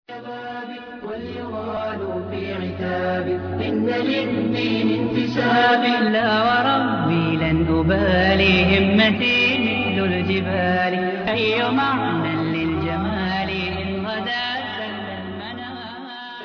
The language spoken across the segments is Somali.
واليغال في عتاب إن للدين انتساب لا وربي لن أبالي همتي مثل الجبال أي معنى للجمال إن غدا سل المنام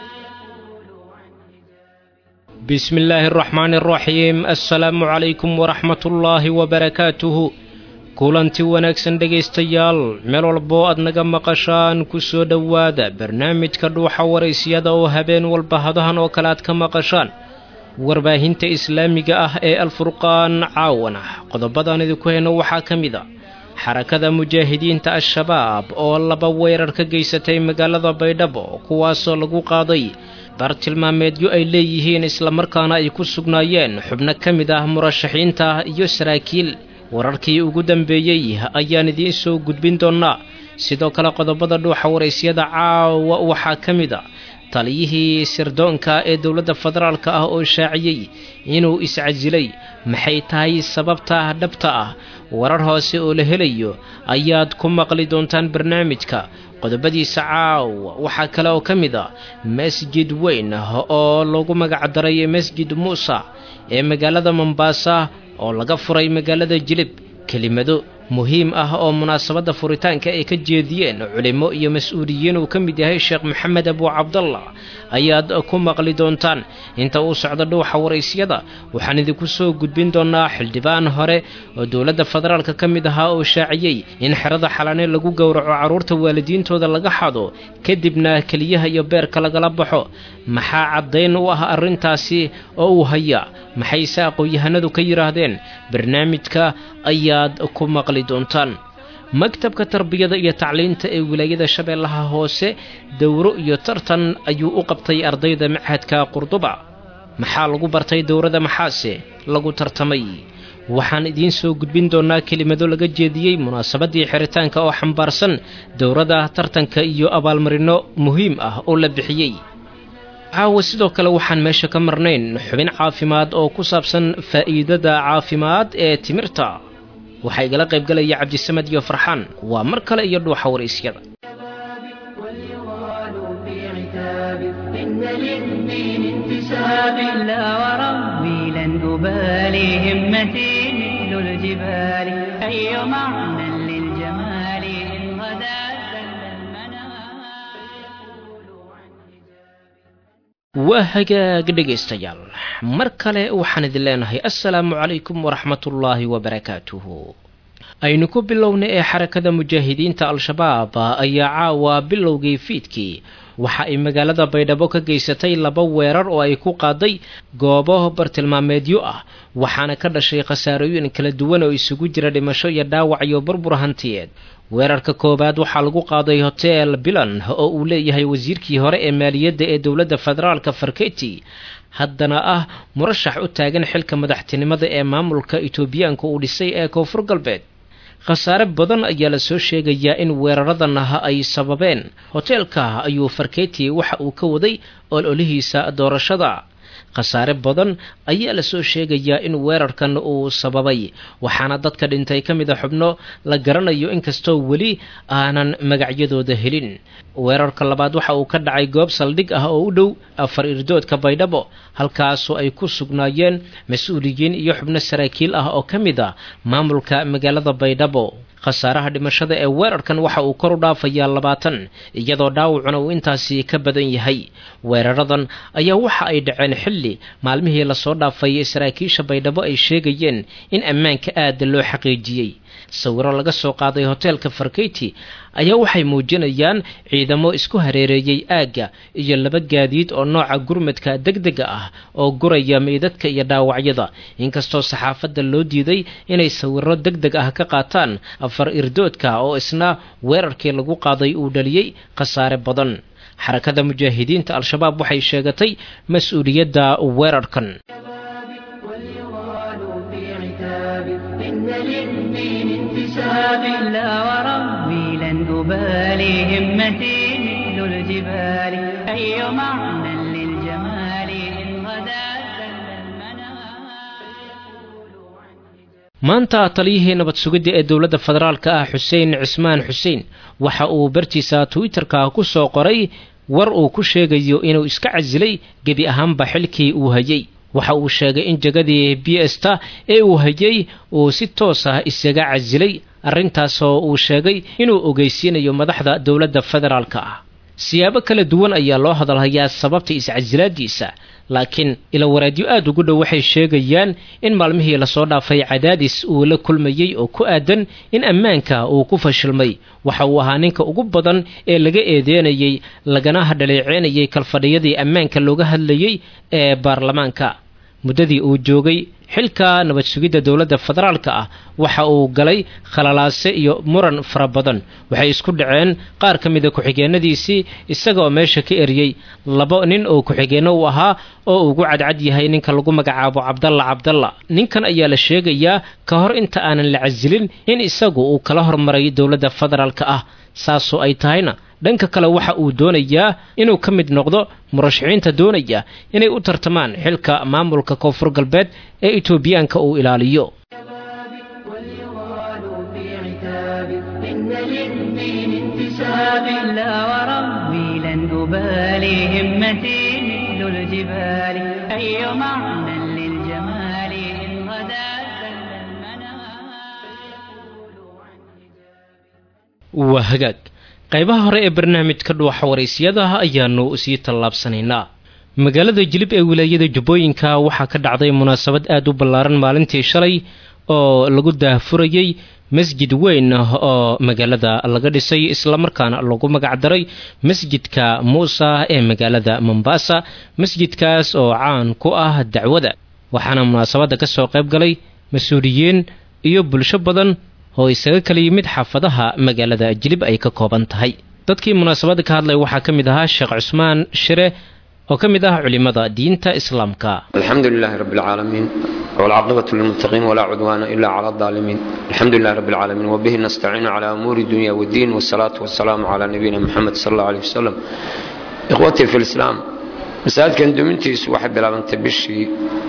بسم الله الرحمن الرحيم assalaamu calaykum waraxmat ullaahi wabarakaatuhu kulanti wanaagsan dhegaystayaal meel walboo aad naga maqashaan ku soo dhowaada barnaamijka dhuuxa waraysyada oo habeen walba hadahan oo kale aad ka maqashaan warbaahinta islaamiga ah ee alfurqaan caawan ah qodobadaan idinku hayno waxaa ka mid a xarakada mujaahidiinta al-shabaab oo laba weerar ka geysatay magaalada baydhabo kuwaasoo lagu qaaday bartilmaameedyo ay leeyihiin islamarkaana ay ku sugnaayeen xubno ka mid ah murashaxiinta iyo saraakiil wararkii ugu dambeeyey ayaan idiin soo gudbin doonnaa sidoo kale qodobada dhuuxa waraysyada caawa waxaa ka mid a taliyihii sirdoonka ee dowladda federaalk ah oo shaaciyey inuu iscasilay maxay tahay sababta dhabta ah warar hoose oo la helayo ayaad ku maqli doontaan barnaamijka qodobadiisa caawa waxaa kale oo ka mid a masjid weyn oo lagu magacdaray masjid muusa ee magaalada mombaasa oo laga furay magaalada jilib kelimado muhiim ah oo munaasabadda furitaanka ay ka jeediyeen culimo iyo mas-uuliyiin uu ka mid yahay sheekh maxamed abu cabdallah ayaad ku maqli doontaan inta uu socdo dhuuxa waraysyada waxaan idinku soo gudbin doonnaa xildhibaan hore oo dowladda federaalka ka mid ahaa oo shaaciyey in xerada xalane lagu gowraco carruurta waalidiintooda laga xado kadibna keliyaha iyo beerka lagala baxo maxaa caddayn u ah arrintaasi oo uu hayaa maxayse aqoon-yahanadu ka yidhaahdeen barnaamijka ayaad ku maqli doontaan maktabka tarbiyada iyo tacliinta ee wilaayada shabeellaha hoose dowro iyo tartan ayuu u qabtay ardayda machadka qurduba maxaa lagu bartay dowrada maxaase lagu tartamay waxaan idiin soo gudbin doonnaa kelimado laga jeediyey munaasabaddii xiritaanka oo xambaarsan dowrada tartanka iyo abaalmarino muhiim ah oo la bixiyey caawa sidoo kale waxaan meesha ka marnayn xubin caafimaad oo ku saabsan faa'iidada caafimaad ee timirta waxaa igala qaybgalaya cabdisamed iyo farxaan waa mar kale iyo dhuuxa waraysyada واليغال في عتاب إن للدين انتساب لا وربي لن أبالي همتي مثل الجبال أي معنى للجمال إن غدا سل المنام waa hagaag dhegaystayaal mar kale waxaan idin leenahay assalaamu calaykum waraxmatullaahi wabarakaatuhu aynu ku bilowna ee xarakada mujaahidiinta al-shabaab ayaa caawa bilowgii fiidkii waxa ay magaalada baydhabo ka geysatay laba weerar oo ay ku qaaday goobo bartilmaameedyo ah waxaana ka dhashay khasaarooyin kala duwan oo isugu jira dhimasho iyo dhaawac iyo burbur hantiyeed weerarka koowaad waxaa lagu qaaday hotel bilan oo uu leeyahay wasiirkii hore ee maaliyadda ee dowladda federaalka farketi haddana ah murashax u taagan xilka madaxtinimada ee maamulka etoobiyaanka uu dhisay ee koonfur galbeed khasaare badan ayaa la soo sheegayaa in weeraradan ah ay sababeen hoteelka ayuu farketi waxa uu ka waday ololihiisa doorashada khasaare badan ayaa la soo sheegayaa in weerarkan uu sababay waxaana dadka dhintay ka mid a xubno la garanayo inkastoo weli aanan magacyadooda helin weerarka labaad waxa uu ka dhacay goob saldhig ah oo u dhow afar irdoodka baydhabo halkaasoo ay ku sugnaayeen mas-uuliyiin iyo xubno saraakiil ah oo ka mid a maamulka magaalada baydhabo khasaaraha dhimashada ee weerarkan waxa uu kor u dhaafayaa labaatan iyadoo dhaawacuna uu intaasi ka badan yahay weeraradan ayaa waxa ay dhaceen xilli maalmihii lasoo dhaafay saraakiisha baydhabo ay sheegayeen in ammaanka aada loo xaqiijiyey sawiro laga soo qaaday hoteelka farkeyti ayaa waxay muujinayaan ciidamo isku hareereeyey aagga iyo laba gaadiid oo nooca gurmadka degdega ah oo guraya meydadka iyo dhaawacyada inkastoo saxaafadda loo diiday inay sawiro degdeg ah ka qaataan afar irdoodka oo isna weerarkii lagu qaaday uu dhaliyey khasaare badan xarakada mujaahidiinta al-shabaab waxay sheegatay mas-uuliyadda weerarkan واليغال في عتاب إن للدين انتساب لا وربي لن أبالي همتي مثل الجبال أي معنى للجمال إن غدا سل المنام maanta taliyihii nabad sugidda ee dowladda federaalka ah xuseen cismaan xuseen waxa uu bartiisa twitter-ka ku soo qoray war uu ku sheegayo inuu iska casilay gebi ahaanba xilkii uu hayay waxa uu sheegay in jegadii b sta ee uu hayay uu si toos ah isaga casilay arrintaasoo uu sheegay inuu ogeysiinayo madaxda dowladda federaalka ah siyaabo kala duwan ayaa loo hadalhayaa sababta iscasilaadiisa laakiin ilawaraadyo aad ugu dhow waxay sheegayaan in maalmihii lasoo dhaafay cadaadis uu la kulmayey oo ku aadan in ammaanka uu ku fashilmay waxa uu ahaa ninka ugu badan ee laga eedeynayey lagana dhaleeceynayay kalfadhiyadii ammaanka looga hadlayey ee baarlamaanka muddadii uu joogay xilka nabad sugidda dowladda federaalka ah waxa uu galay khalalaase iyo muran fara badan waxay isku dhaceen qaar ka mida ku-xigeenadiisii isagaoo meesha ka eriyey laba nin oo ku-xigeenno u ahaa oo ugu cadcad yahay ninka lagu magacaabo cabdalla cabdalla ninkan ayaa la sheegayaa ka hor inta aanan la casilin in isagu uu kala hormaray dowladda federaalka ah saasoo ay tahayna dhanka kale waxa uu doonayaa inuu ka mid noqdo murashaxiinta doonaya inay u tartamaan xilka maamulka koonfur galbeed ee etoobiyaanka uu ilaaliyo waa hagaag qaybaha hore ee barnaamijka dhuuxa waraysyadaha ayaanu sii tallaabsanaynaa magaalada jilib ee wilaayada jubbooyinka waxaa ka dhacday munaasabad aad u ballaaran maalintii shalay oo lagu daahfurayey masjid weyn oo magaalada laga dhisay islamarkaana lagu magacdaray masjidka muusa ee magaalada mombasa masjidkaas oo caan ku ah dacwada waxaana munaasabadda ka soo qayb galay mas-uuliyiin iyo bulsho badan oo isaga kala yimid xaafadaha magaalada jilib ay ka kooban tahay dadkii munaasabadda ka hadlay waxaa ka mid ahaa sheekh cusmaan shire oo ka mid ah culimada diinta islaamka alxamdu lilaahi rabi اlcaalamiin wاlcaaqibatu lilmuttaqiin walaa cudwaana ila cala اlظaalimiin alxamdu lilahi rabi اlcaalamiin wbihi nastaciinu cala umuuri dunya wاddiin wالsalaatu wasalaamu cala nabiyina muxamed sal اllah alيh wasalam ikhwatii fi lislaam masaajidkan dumintiisu waxay bilaabantay bishii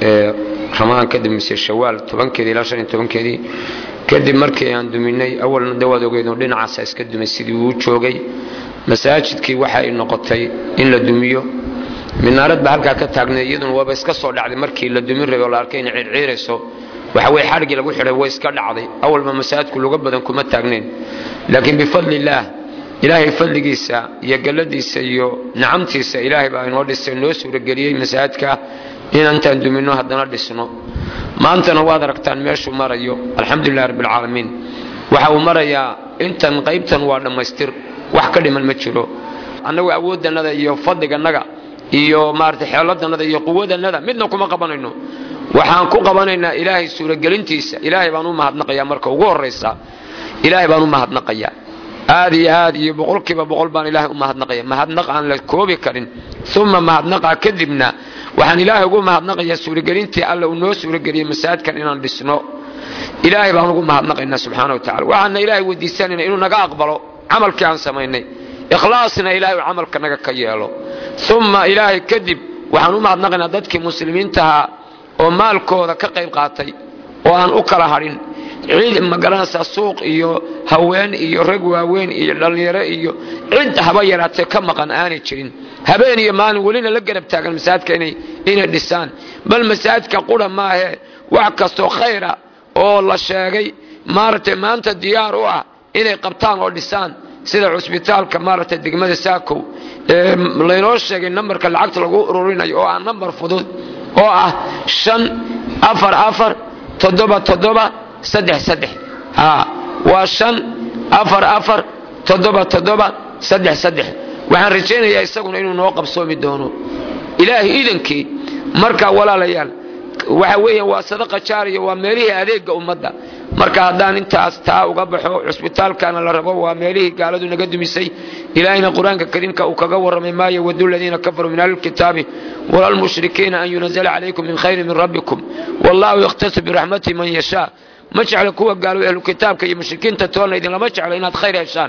ramadaan kadib mise shawaal tobankeedii ilaa shan iyo tobankeedii kadib markii aan duminay awalna dawaad ogeyd oo dhinacaasa iska dumay sidii uu joogay masaajidkii waxa ay noqotay in la dumiyo minaarad ba halkaa ka taagnay iyaduna waaba iska soo dhacday markii la dumin rabay oo la arkay inay ciirciirayso waxa weye xadhigii lagu xidhay way iska dhacday awalba masaajidku luga badan kuma taagnayn laakiin bifadli illaah ilaahay fadligiisa iyo galladiisa iyo nicamtiisa ilaahay baa inoo dhisay noo suurageliyey masaajidka inantaan duminno haddana dhisno maantana waad aragtaan meeshuu marayo alxamdulilahi rabbialcaalamiin waxa uu marayaa intan qaybtan waa dhammaystir wax ka dhiman ma jiro annagu awooddannada iyo fadligannada iyo maarata xeeladannada iyo quwadannada midna kuma qabanayno waxaan ku qabanaynaa ilaahay suuragelintiisa ilaahay baan u mahadnaqayaa marka ugu horraysa ilaahay baan u mahadnaqayaa aad iyo aad iyo boqolkiiba boqol baan ilaahay u mahadnaqaya mahadnaq aan la koobi karin uma mahadnaqa kadibna waxaan ilaahay ugu mahadnaqayaa suuragelintii alla uu noo suurageliyey masaajidkan inaan dhisno ilaahay baan ugu mahadnaqaynaa subxaana wa tacala waxaana ilaahay weydiisanayna inuu naga aqbalo camalkii aan samaynay ikhlaasna ilaahay uu camalka naga ka yeelo uma ilaahay kadib waxaan u mahadnaqaynaa dadkii muslimiintahaa oo maalkooda ka qayb qaatay oo aan u kala hadhin cid magaranaysaa suuq iyo haween iyo rag waaweyn iyo dhallinyaro iyo cid haba yaraatee ka maqan aanay jirin habeen iyo maalin welina la garab taagan masaajidka inay dhisaan bal masaajidka qura maahe wax kastoo khayra oo la sheegay maaragtay maanta diyaar u ah inay qabtaan oo dhisaan sida cusbitaalka maaragtay degmada saakow ee laynoo sheegay nambarka lacagta lagu ururinayo oo ah nambar fudud oo ah shan afar afar toddoba toddoba saddex saddex haa waa shan afar afar toddoba toddoba saddex saddex waxaan rajaynayaa isaguna inuu noo qabsoomi doono ilaahay iidankii marka walaalayaal waxa weeyaan waa sadaqa jaariya waa meelihii adeega ummadda marka haddaan intaas taa uga baxo cusbitaalkana la rabo waa meelihii gaaladu naga dumisay ilaahayna qur-aanka kariimka uu kaga warramay maa yawadu aladiina kafaruu min ahli lkitaabi wala lmushrikiina an yunazala calaykum min khayri min rabbikum wallahu yakhtasu biraxmatihi man yashaa ma jecla kuwa gaalo ahlu kitaabka iyo mushrikiinta toolna idinlama jeclo inaad khayr heshaan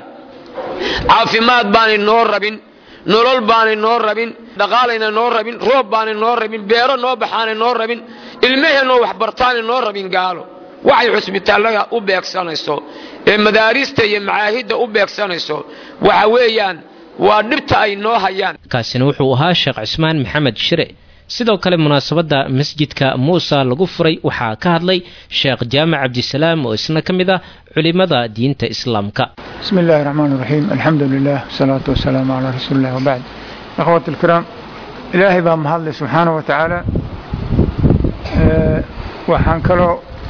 caafimaad baanay noo rabin nolol baanay noo rabin dhaqaalayna noo rabin roob baanay noo rabin beero noo baxaanay noo rabin ilmaheenoo waxbartaanay noo rabin gaalo waxay cusbitaallada u beegsanayso ee madaarista iyo macaahidda u beegsanayso waxa weeyaan waa dhibta ay noo hayaan kaasina wuxuu ahaa sheekh cismaan maxamed shire sidoo kale munaasabadda masjidka muusa lagu furay waxaa ka hadlay sheekh jaamac cabdisalaam oo isna ka mid ah culimada diinta islaamka بسم الله الرحمن الرحيم الحمد لله والصلاة والسلام على رسول الله وبعد أخوة الكرام إلهي بها مهضل سبحانه وتعالى أه وحان كلو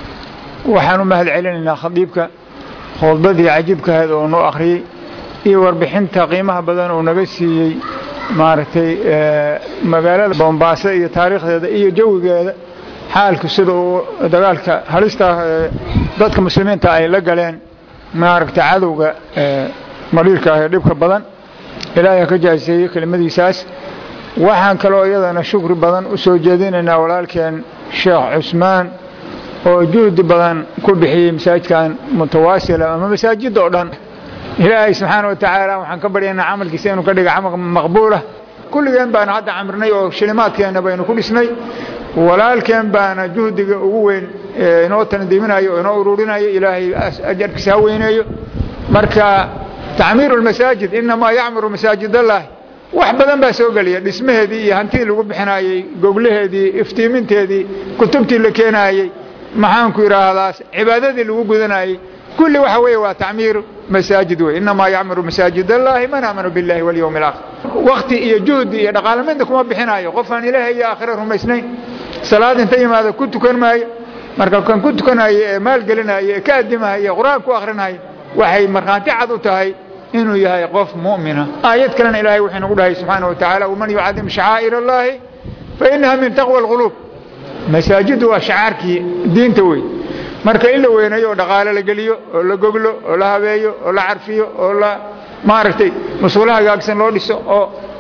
وحان مهل علينا خطيبك خطبتي عجبك هذا ونو أخري iyo warbixinta qiimaha badan uu naga siiyey maaragtay magaalada bombaaso iyo taariikhdeeda iyo jawigeeda xaalku sida uu dagaalka halista ee dadka muslimiinta ay la galeen maaragtay cadowga maliirka ah ee dhibka badan ilaahay ka jaaseeyey kelimadiisaas waxaan kaloo iyadana shukri badan u soo jeedinaynaa walaalkeen sheekh cusmaan oo juhdi badan ku bixiyey masaajidkan mutawaasila ama masaajidda oo dhan ilaahay subxaana wa tacaala waxaan ka baryaynaa camalkiisa inuu ka dhiga camal maqbuulah kulligeen baana hadda camrinay oo shilimaadkeenna baynu ku dhisnay walaalkeen baana juhdiga ugu weyn inoo tandiiminayo oo inoo ururinayo ilaahay ajarkiisa ha weyneeyo marka tacmiiru lmasaajid inamaa yacmuru masaajid allahi wax badan baa soo geliya dhismaheedii iyo hantidii lagu bixinayey goglaheedii iftiiminteedii kutubtii la keenayey maxaanku idhaahdaa cibaadadii lagu gudanayey kulli waxa weeye waa tacmiir masaajid wey inamaa yacmuru masaajid allahi man aamanu billahi walyowmi alaakhir wakti iyo juhdi iyo dhaqaalaminta kuma bixinayo qofaan ilaahay iyo aakhira rumaysnayn salaad inta yimaado ku tukan maayo marka kan ku tukanayo ee maalgelinayo ee ka addimahayo qur-aan ku akhrinayo waxay markhaanti cad u tahay inuu yahay qof mu'mina aayad kalena ilaahay wuxuu nagu dhahay subxaana wa tacaala waman yucadim shacaa'ir allahi fa inaha min taqwa alquluub masaajiddu waa shacaarkii diinta wey marka in la weynayo oo dhaqaale la geliyo oo la goglo oo la habeeyo oo la carfiyo oo la maaragtay mas-uula hagaagsan loo dhiso oo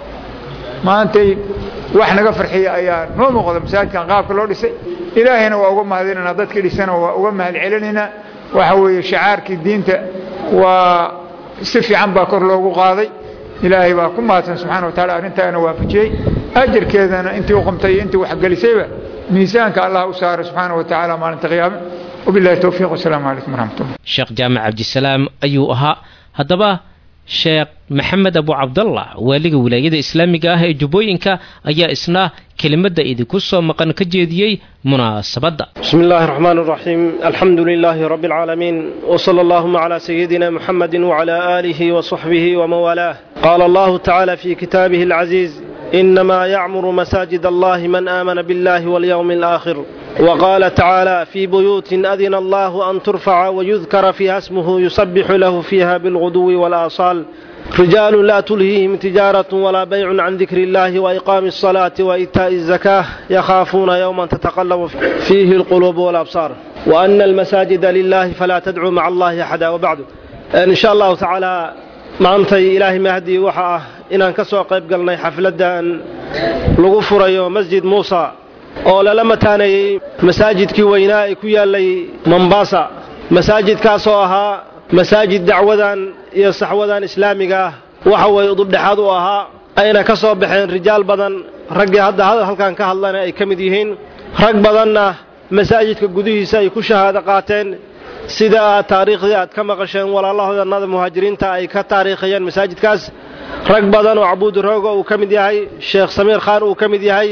maantay wax naga farxiya ayaa noo muuqda masaajidkan qaabka loo dhisay ilaahayna waa uga mahadinaynaa dadkii dhisana waa uga mahad celinaynaa waxa weeye shacaarkii diinta waa si fiican baa kor loogu qaaday ilaahay baa ku mahadsan subxana wa tacala arrintaana waafajiyey ajarkeedana intii u qumtay iyo intii waxgelisayba miisaanka allah u saara subxaana wa tacaala maalinta qiyaame wabillahi towfiiq wasalaamu calaykum waraxmat ullah sheekh jaamac cabdisalaam ayuu ahaa haddaba sheekh maxamed abu cabdallah waaliga wilaayada islaamiga ah ee jubbooyinka ayaa isna kelimadda idinku soo maqan ka jeediyey munaasabadda بسم الله الرحمن الرحيم الحمد لله رب العالمين وصلى اللهم على سيدنا محمد وعلى آله وصحبه ومن والاه قال الله تعالى في كتابه العزيز إنما يعمر مساجد الله من آمن بالله واليوم الآخر وقال تعالى في بيوت أذن الله أن ترفع ويذكر فيها اسمه يسبح له فيها بالغدو والآصال رجال لا تلهيهم تجارة ولا بيع عن ذكر الله وإقام الصلاة وإيتاء الزكاة يخافون يوما تتقلب فيه القلوب والأبصار وأن المساجد لله فلا تدعوا مع الله أحدا وبعد إن شاء الله تعالى maantay ilaahay mahdi waxa ah inaan ka soo qayb galnay xafladdan lagu furayo masjid muusa oo lala mataaneeyey masaajidkii weynaa ee ku yaallay mombasa masaajidkaasoo ahaa masaajid dacwadan iyo saxwadan islaamiga ah waxa weeye udubdhexaad u ahaa ayna ka soo baxeen rijaal badan raggii hadda halkan ka hadlana ay ka mid yihiin rag badanna masaajidka gudihiisa ay ku shahaado qaateen sida aad taariikhdii aad ka maqasheen walaalahoodanada muhaajiriinta ay ka taariikhayeen masaajidkaas rag badan oo cabuudi rooga uu ka mid yahay sheekh samiir khaan uu ka mid yahay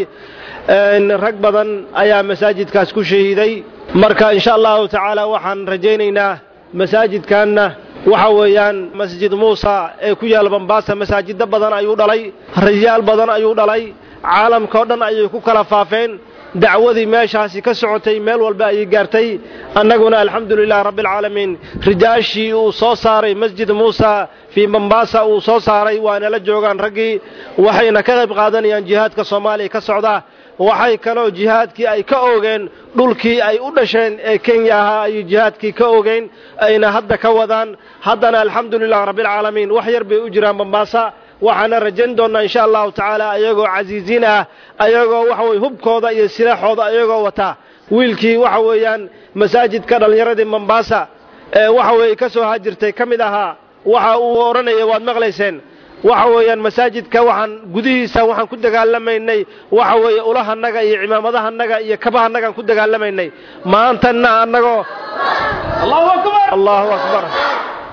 rag badan ayaa masaajidkaas ku shahiiday marka insha allahu tacaala waxaan rajaynaynaa masaajidkanna waxa weeyaan masjid muusa ee ku yaalla bambaasa masaajiddo badan ayuu dhalay rijaal badan ayuu dhalay caalamkao dhan ayay ku kala faafeen dacwadii meeshaasi ka socotay meel walba ayay gaartay annaguna alxamdu lilah rabbialcaalamiin rijaashii uu soo saaray masjid muusa fii mombasa uu soo saaray waana la joogaan raggii waxayna ka qayb qaadanayaan jihaadka soomaaliya ka socda waxay kaloo jihaadkii ay ka oogeen dhulkii ay u dhasheen ee kenya ahaa ayay jihaadkii ka oogeen ayna hadda ka wadaan haddana alxamdu lilah rabbialcaalamiin wax yar bay u jiraan mombasa waxaana rajayn doonnaa insha allahu tacaala ayagoo casiisiin ah ayagoo waxa weye hubkooda iyo silaaxooda ayagoo wata wiilkii waxa weeyaan masaajidka dhallinyaradii mombasa ee waxa weeye ka soo hajirtay ka mid ahaa waxa uu odhanaya waad maqlayseen waxa weeyaan masaajidka waxaan gudihiisa waxaan ku dagaalamaynay waxa weeye ulahanaga iyo cimaamadahannaga iyo kabahanagaan ku dagaalamaynay maantana annagoo allahu akbar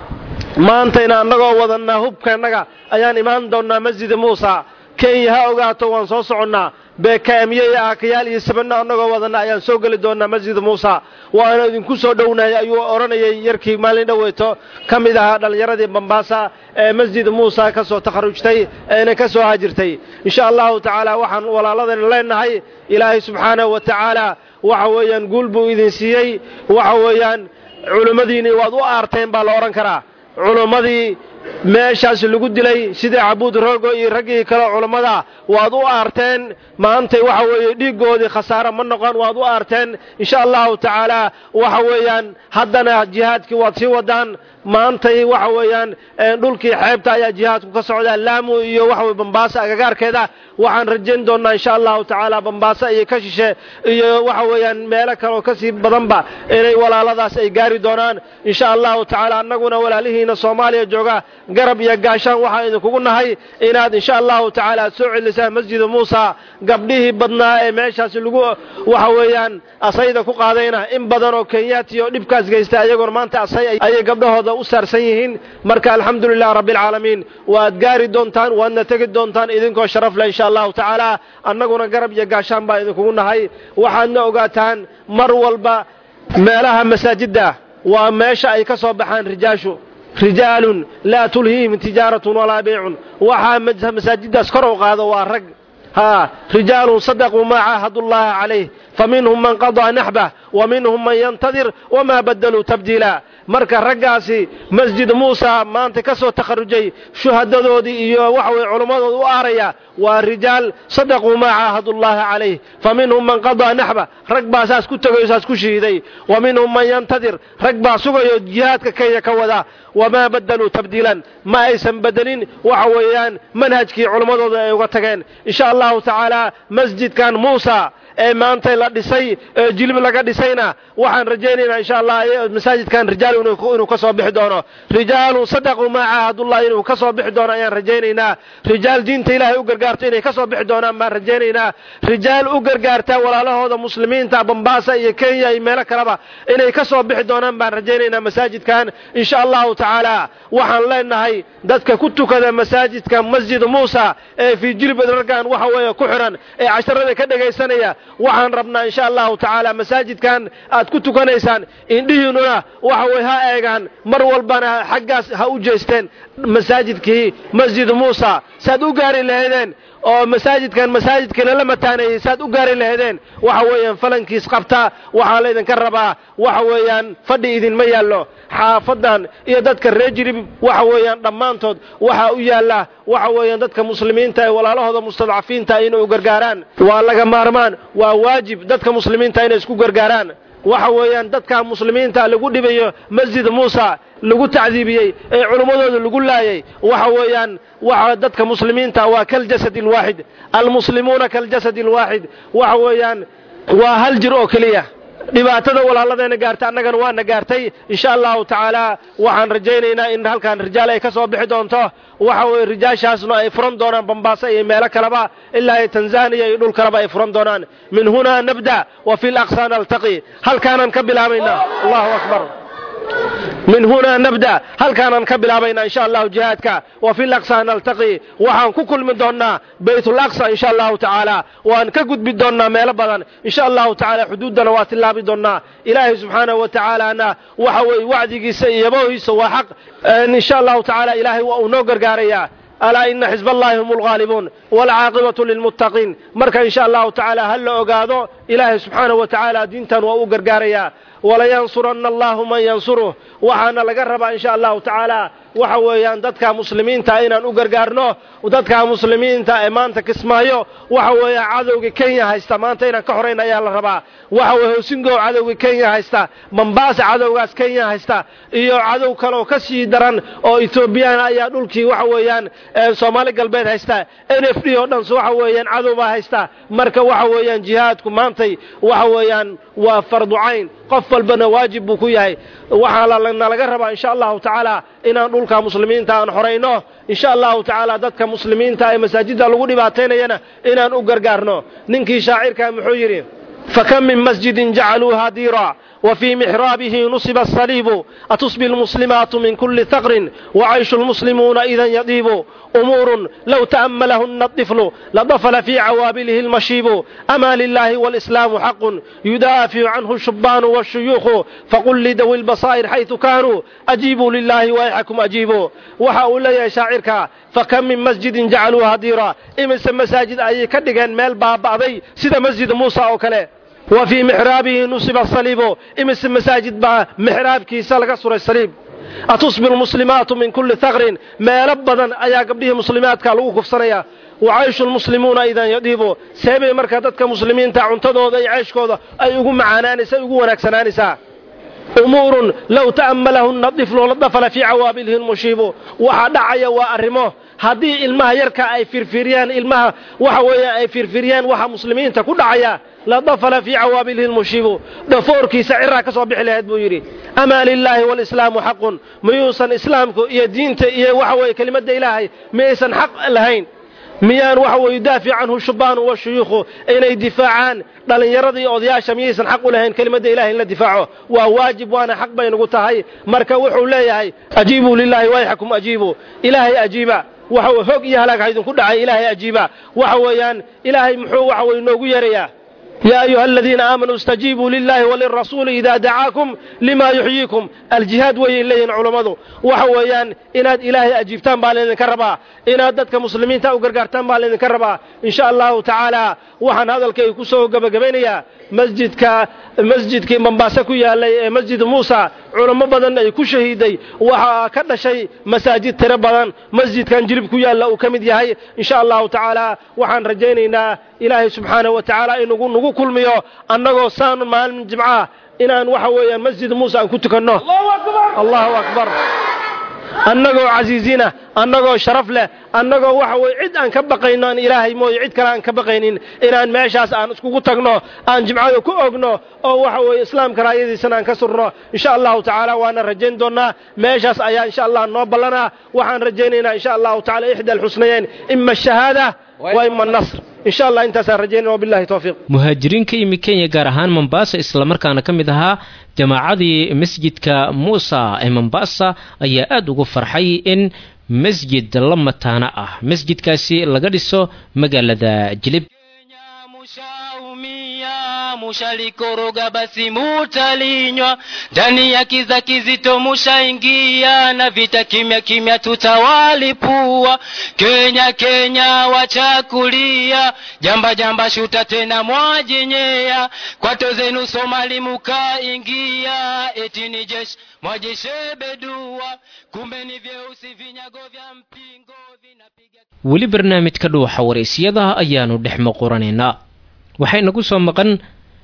maantayna annagoo wadannaa hubkeennaga ayaan imaan doonnaa masjida muusa kenya ha ogaato waan soo soconnaa beekaamye iyo aakayaal iyo sabanno annagoo wadanna ayaan soo geli doonnaa masjida muusa waana idinku soo dhownahay ayuu odhanayay yarkii maalin dhoweyto ka mid ahaa dhallinyaradii bambaasa ee masjida muusa ka soo takharujtay eena ka soo hajirtay insha allahu tacaala waxaan walaaladayna leenahay ilaahay subxaanahu wa tacaala waxa weeyaan guul buu idin siiyey waxa weeyaan culimmadiinii waad u aarteen baa la odhan karaa culummadii meeshaas lagu dilay sida cabuud rogo iyo raggii kale culammada waad u aarteen maantay waxa weeye dhiiggoodii khasaare ma noqon waad u aarteen insha allahu tacaala waxa weeyaan haddana jihaadkii waad sii wadaan maantay waxa weeyaan dhulkii xeebta ayaa jihaadku ka socdaa laamu iyo waxa weye bambaasa agagaarkeeda waxaan rajayn doonnaa insha allahu tacaala bambaasa iyo ka shishe iyo waxa weeyaan meelo kaleoo kasii badanba inay walaaladaas ay gaari doonaan insha allahu tacaala annaguna walaalihiina soomaaliya jooga garab iyo gaashaan waxaan idinkugu nahay inaad insha allahu tacaala aad soo celisaan masjida muusa gabdhihii badnaa ee meeshaasi lagu waxa weeyaan asayda ku qaadayna in badan oo kenyaati oo dhibkaas geysta ayagoona maanta asay ayay gabdhahooda u saarsan yihiin marka alxamdulilah rabbialcaalamiin waad gaari doontaan waadna tegi doontaan idinkoo sharaf leh insha allahu tacaala annaguna garab iyo gaashaan baa idinkugu nahay waxaadna ogaataan mar walba meelaha masaajidda waa meesha ay ka soo baxaan rijaashu rijaalun laa tulhiihim tijaaratun walaa beycun waxaa masaajiddaas kor u qaado waa rag haa rijaalun sadaquu maa caahadullaha calayh faminhum man qadaa naxbah wa minhum man yantadir wamaa badaluu tabdiila marka raggaasi masjid muusa maanta ka soo takharujay shuhadadoodii iyo waxa weye culammadooda u aaraya waa rijaal sadaquu maa caahadullaha calayh fa minhum man qadaa naxba rag baa saas ku tegayo saas ku shahiiday wa minhum man yantadir rag baa sugayo jihaadka kenya ka wada wamaa badaluu tabdiilan ma aysan bedelin waxa weeyaan manhajkii culammadooda ay uga tageen insha allahu tacaala masjidkan muusa ee maanta la dhisay ee jilib laga dhisayna waxaan rajaynaynaa insha allah masaajidkan rijaal inuu ka soo bixi doono rijaalun sadaquu maa caahadullah inuu ka soo bixi doono ayaan rajaynaynaa rijaal diinta ilaahay u gargaarto inay ka soo bixi doonaan baan rajaynaynaa rijaal u gargaarta walaalahooda muslimiinta bambaasa iyo kenya iyo meelo kaleba inay ka soo bixi doonaan baan rajaynaynaa masaajidkan insha allahu tacaala waxaan leenahay dadka ku tukada masaajidka masjid muusa ee fii jilbad raggan waxa weeye ku xiran ee casharada ka dhegaysanaya waxaan rabnaa insha allahu tacaala masaajidkan aad ku tukanaysaan indhihiinnuna waxa weye ha eegaan mar walbana xaggaas ha u jeesteen masaajidkii masjid muusa saad u gaari lahaydeen oo masaajidkan masaajidkii lala mataanayey saad u gaari lahaydeen waxa weeyaan falankiis qabta waxaa laydinka rabaa waxa weeyaan fadhi idinma yaallo xaafadan iyo dadka reer jirib waxa weeyaan dhammaantood waxaa u yaalla waxa weeyaan dadka muslimiinta ee walaalahooda mustadcafiinta inay u gargaaraan waa laga maarmaan waa waajib dadka muslimiinta inay isku gargaaraan waxa weeyaan dadka muslimiinta lagu dhibayo masjid muusa lagu tacdiibiyey ee culimmadooda lagu laayay waxa weeyaan waxa dadka muslimiinta waa kaljasad alwaaxid almuslimuuna kaljasad alwaaxid waxa weeyaan waa hal jir oo keliya dhibaatada walaaladeena gaartay annagana waana gaartay insha allahu tacaala waxaan rajaynaynaa in halkan rijaal ay ka soo bixi doonto waxa weye rijaashaasna ay furan doonaan bambaasa iyo meelo kaleba ilaa iyo tanzaniya iyo dhul kaleba ay furan doonaan min hunaa nabda wa fi laqsa naltaqi halkaanaan ka bilaabaynaa allahu akbar min hunaa nabda halkaanaan ka bilaabaynaa insha allahu jihaadka wa fi laqsa naltaqi waxaan ku kulmi doonnaa baytulaqsa insha allahu tacaala waan ka gudbi doonnaa meelo badan insha allahu tacaala xuduuddana waa tillaabi doonnaa ilaahay subxaanahu wa tacaalaana waxa weye wacdigiisa iyo yabohiisa waa xaq insha allahu tacaala ilaahay waa uu noo gargaarayaa alaa ina xisb allahi hum lghaalibuun waalcaaqibatu lilmuttaqiin marka insha allahu tacaala ha la ogaado ilaahay subxaanahu wa tacaala diintan waa u gargaarayaa walayansuranna allahu man yansuruh waxaana laga rabaa insha allahu tacaala waxa weeyaan dadka muslimiinta inaan u gargaarno dadka muslimiinta ee maanta kismaayo waxa weeya cadowga kenya haysta maanta inaan ka horayn ayaa la rabaa waxa weye hosingow cadowga kenya haysta mambaasa cadowgaas kenya haysta iyo cadow kaleoo ka sii daran oo etoobiyaan ayaa dhulkii waxa weeyaan soomaali galbeed haysta n f d oo dhan waxa weeyaan cadow baa haysta marka waxa weeyaan jihaadku maantay waxa weeyaan waa fardu cayn qof walbana waajib buu ku yahay waxaa nalaga rabaa insha allahu tacaala inaan dhulka muslimiinta aan xorayno insha allahu tacaala dadka muslimiinta ee masaajidda lagu dhibaataynayana inaan u gargaarno ninkii shaacirkaa muxuu yidhi fakam min masjidin jacaluuha diira وفي محرابه نصب الصليب أتصبي المسلمات من كل ثغر وعيش المسلمون إذا يطيب أمور لو تأملهن الطفل لضفل في عوابله المشيب أما لله والإسلام حق يدافع عنه الشبان والشيوخ فقل لذوي البصائر حيث كانوا أجيبوا لله ويحكم أجيبوا وحاول يا شاعرك فكم من مسجد جعلوها ديرا إمس مساجد أي كدغان ميل بابأبي سيدا مسجد موسى أو كله وفي محرابه نصب الصليب إمس مساجد با محراب كيسا لغا سورة الصليب أتصبر المسلمات من كل ثغر ما لبدا أيا قبله مسلمات كالو كفصنيا وعيش المسلمون إذا يديبوا سيبي مركا ددك مسلمين تا cuntadooda iyo ceyshkooda ay ugu macaanaanaysa ugu wanaagsanaalaysaa umuurun low ta'ammalahunna diflu ladafala fii cawaabilihi lmushiibu waxaa dhacaya waa arrimo haddii ilmaha yarka ay firfiriyaan ilmaha waxa weeye ay firfiriyaan waxa muslimiinta ku dhacaya ladafala fii cawaabilihi lmushiibu dhafoorkiisa ciraa ka soo bixi lahayd buu yidhi amaa lilaahi walislaamu xaqun miyuusan islaamku iyo diinta iyo waxa weeye kelimadda ilaahay miyaysan xaq lahayn miyaan waxa weye yudaafic canhu shubaanu washuyuukhu inay difaacaan dhallinyarada iyo odayaasha miyaysan xaq u lahayn kelimadda ilahay in la difaaco waa waajib waana xaq bay nagu tahay marka wuxuu leeyahay ajiibuu lilaahi wayxakum ajiibuu ilaahay ajiiba waxa hog iyo halaag ha idinku dhacay ilaahay ajiiba waxa weeyaan ilaahay muxuu waxa weye noogu yeerayaa يا أيها الذين آمنوا استجيبوا لله وللرسول إذا دعاكم لما يحييكم الجهاد وين لين علماء وحويان إن إلهي أجيبتان بالين كربا إن دتك مسلمين تاو غرغرتان بالين كربا إن شاء الله تعالى وحن هذا الكي كسو غبغبينيا مسجدك مسجدك منباسا ku yaalay masjid Musa culamo badan ay ku shahiiday waxa ka dhashay masaajid tira badan masjidkan jirib ku yaala uu kamid yahay insha Allah taala waxaan rajaynaynaa ilaahay subxaanahu wa tacaala inugu nagu kulmiyo annagoo saan maalin jimca inaan waxa weeyaan masjid muuse aan ku tukanno allahu akbar annagoo casiizina annagoo sharaf leh annagoo waxa weye cid aan ka baqayno aan ilaahay mooye cid kale aan ka baqaynin inaan meeshaas aan iskugu tagno aan jimcada ku ogno oo waxa weeye islaamka raayadiisana aan ka surno insha allahu tacaala waana rajayn doonnaa meeshaas ayaa insha allah noo ballanaa waxaan rajaynaynaa insha allahu tacala ixda alxusnayeyn ima ashahaada wa ima annasr insha allah intaasaan rajaynaya wabillahi towfiiq muhaajiriin ka yimi kenya gaar ahaan mombasa islamarkaana ka mid ahaa jamaacadii masjidka muusa ee mombasa ayaa aada ugu farxay in masjid la mataana ah masjidkaasi laga dhiso magaalada jilib mushaumia mushalikoroga basi mutalinywa ndani ya kiza kizito mushaingia na vita kimya kimya tutawalipua kenya kenya wachakulia jamba jamba shuta tena mwajenyea kwato zenu somali mukaingia eti ni jeshi mwajeshebedua kumbe ni vyeusi vinyago vya mpingo vinapiga weli barnaamijka dhuuxa waraysyada ayaanu dhex muquranaynaa waxay nagu soo maqan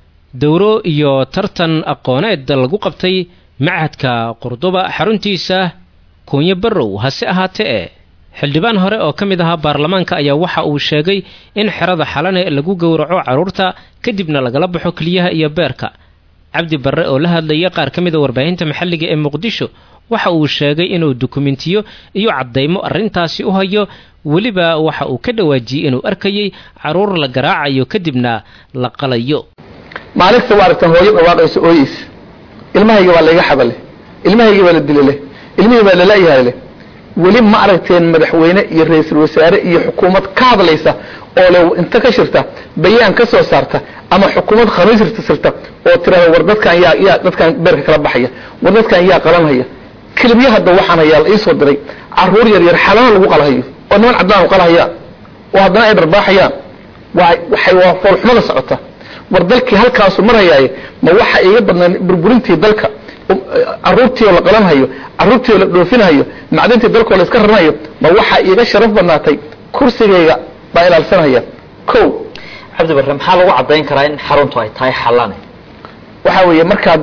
dowro iyo tartan aqooneed lagu qabtay machadka qurduba xaruntiisa kuunyo barrow hase ahaatee e xildhibaan hore oo ka mid ahaa baarlamaanka ayaa waxa uu sheegay in xerada xalane lagu gowraco carruurta kadibna lagala baxo keliyaha iyo beerka cabdi barre oo la hadlaya qaar ka mida warbaahinta maxalliga ee muqdisho waxa uu sheegay inuu dukumentiyo iyo caddaymo arrintaasi u hayo weliba waxa uu ka dhawaajiyey inuu arkayay carruur la garaacayo kadibna la qalayo maaligta waa aragtaan hooyo dhawaaqayso ooyeysa ilmahayga waa layga xabale ilmahayga waa la dila leh ilmihii baa lalayahay leh weli ma aragteen madaxweyne iyo ra-iisul wasaare iyo xukuumad ka hadlaysa oo le inta ka shirta bayaan ka soo saarta ama xukuumad khamiisirta sirta oo tirahda war dadkan yaa yaa dadkan beerka kala baxaya war dadkan yaa qalanhaya kelibyo hadda waxaan hayaa la iisoo diray caruur yar yar xalana lagu qalhayo oo niman caddaan u qalhayaan oo haddana ay dharbaaxayaan waa waxay waa foolxumada socota war dalkii halkaasu marhayaaye ma waxa iga badnaan burburintii dalka caruurtii oo la qalanhayo caruurtii oo la dhoofinhayo macdintii dalkoo la iska raranayo ma waxa iiga sharaf badnaatay kursigayga baa ilaalsanhaya ko cabdi barre maxaa lagu caddayn karaa in xaruntu ay tahay xallane waxaa weeye markaad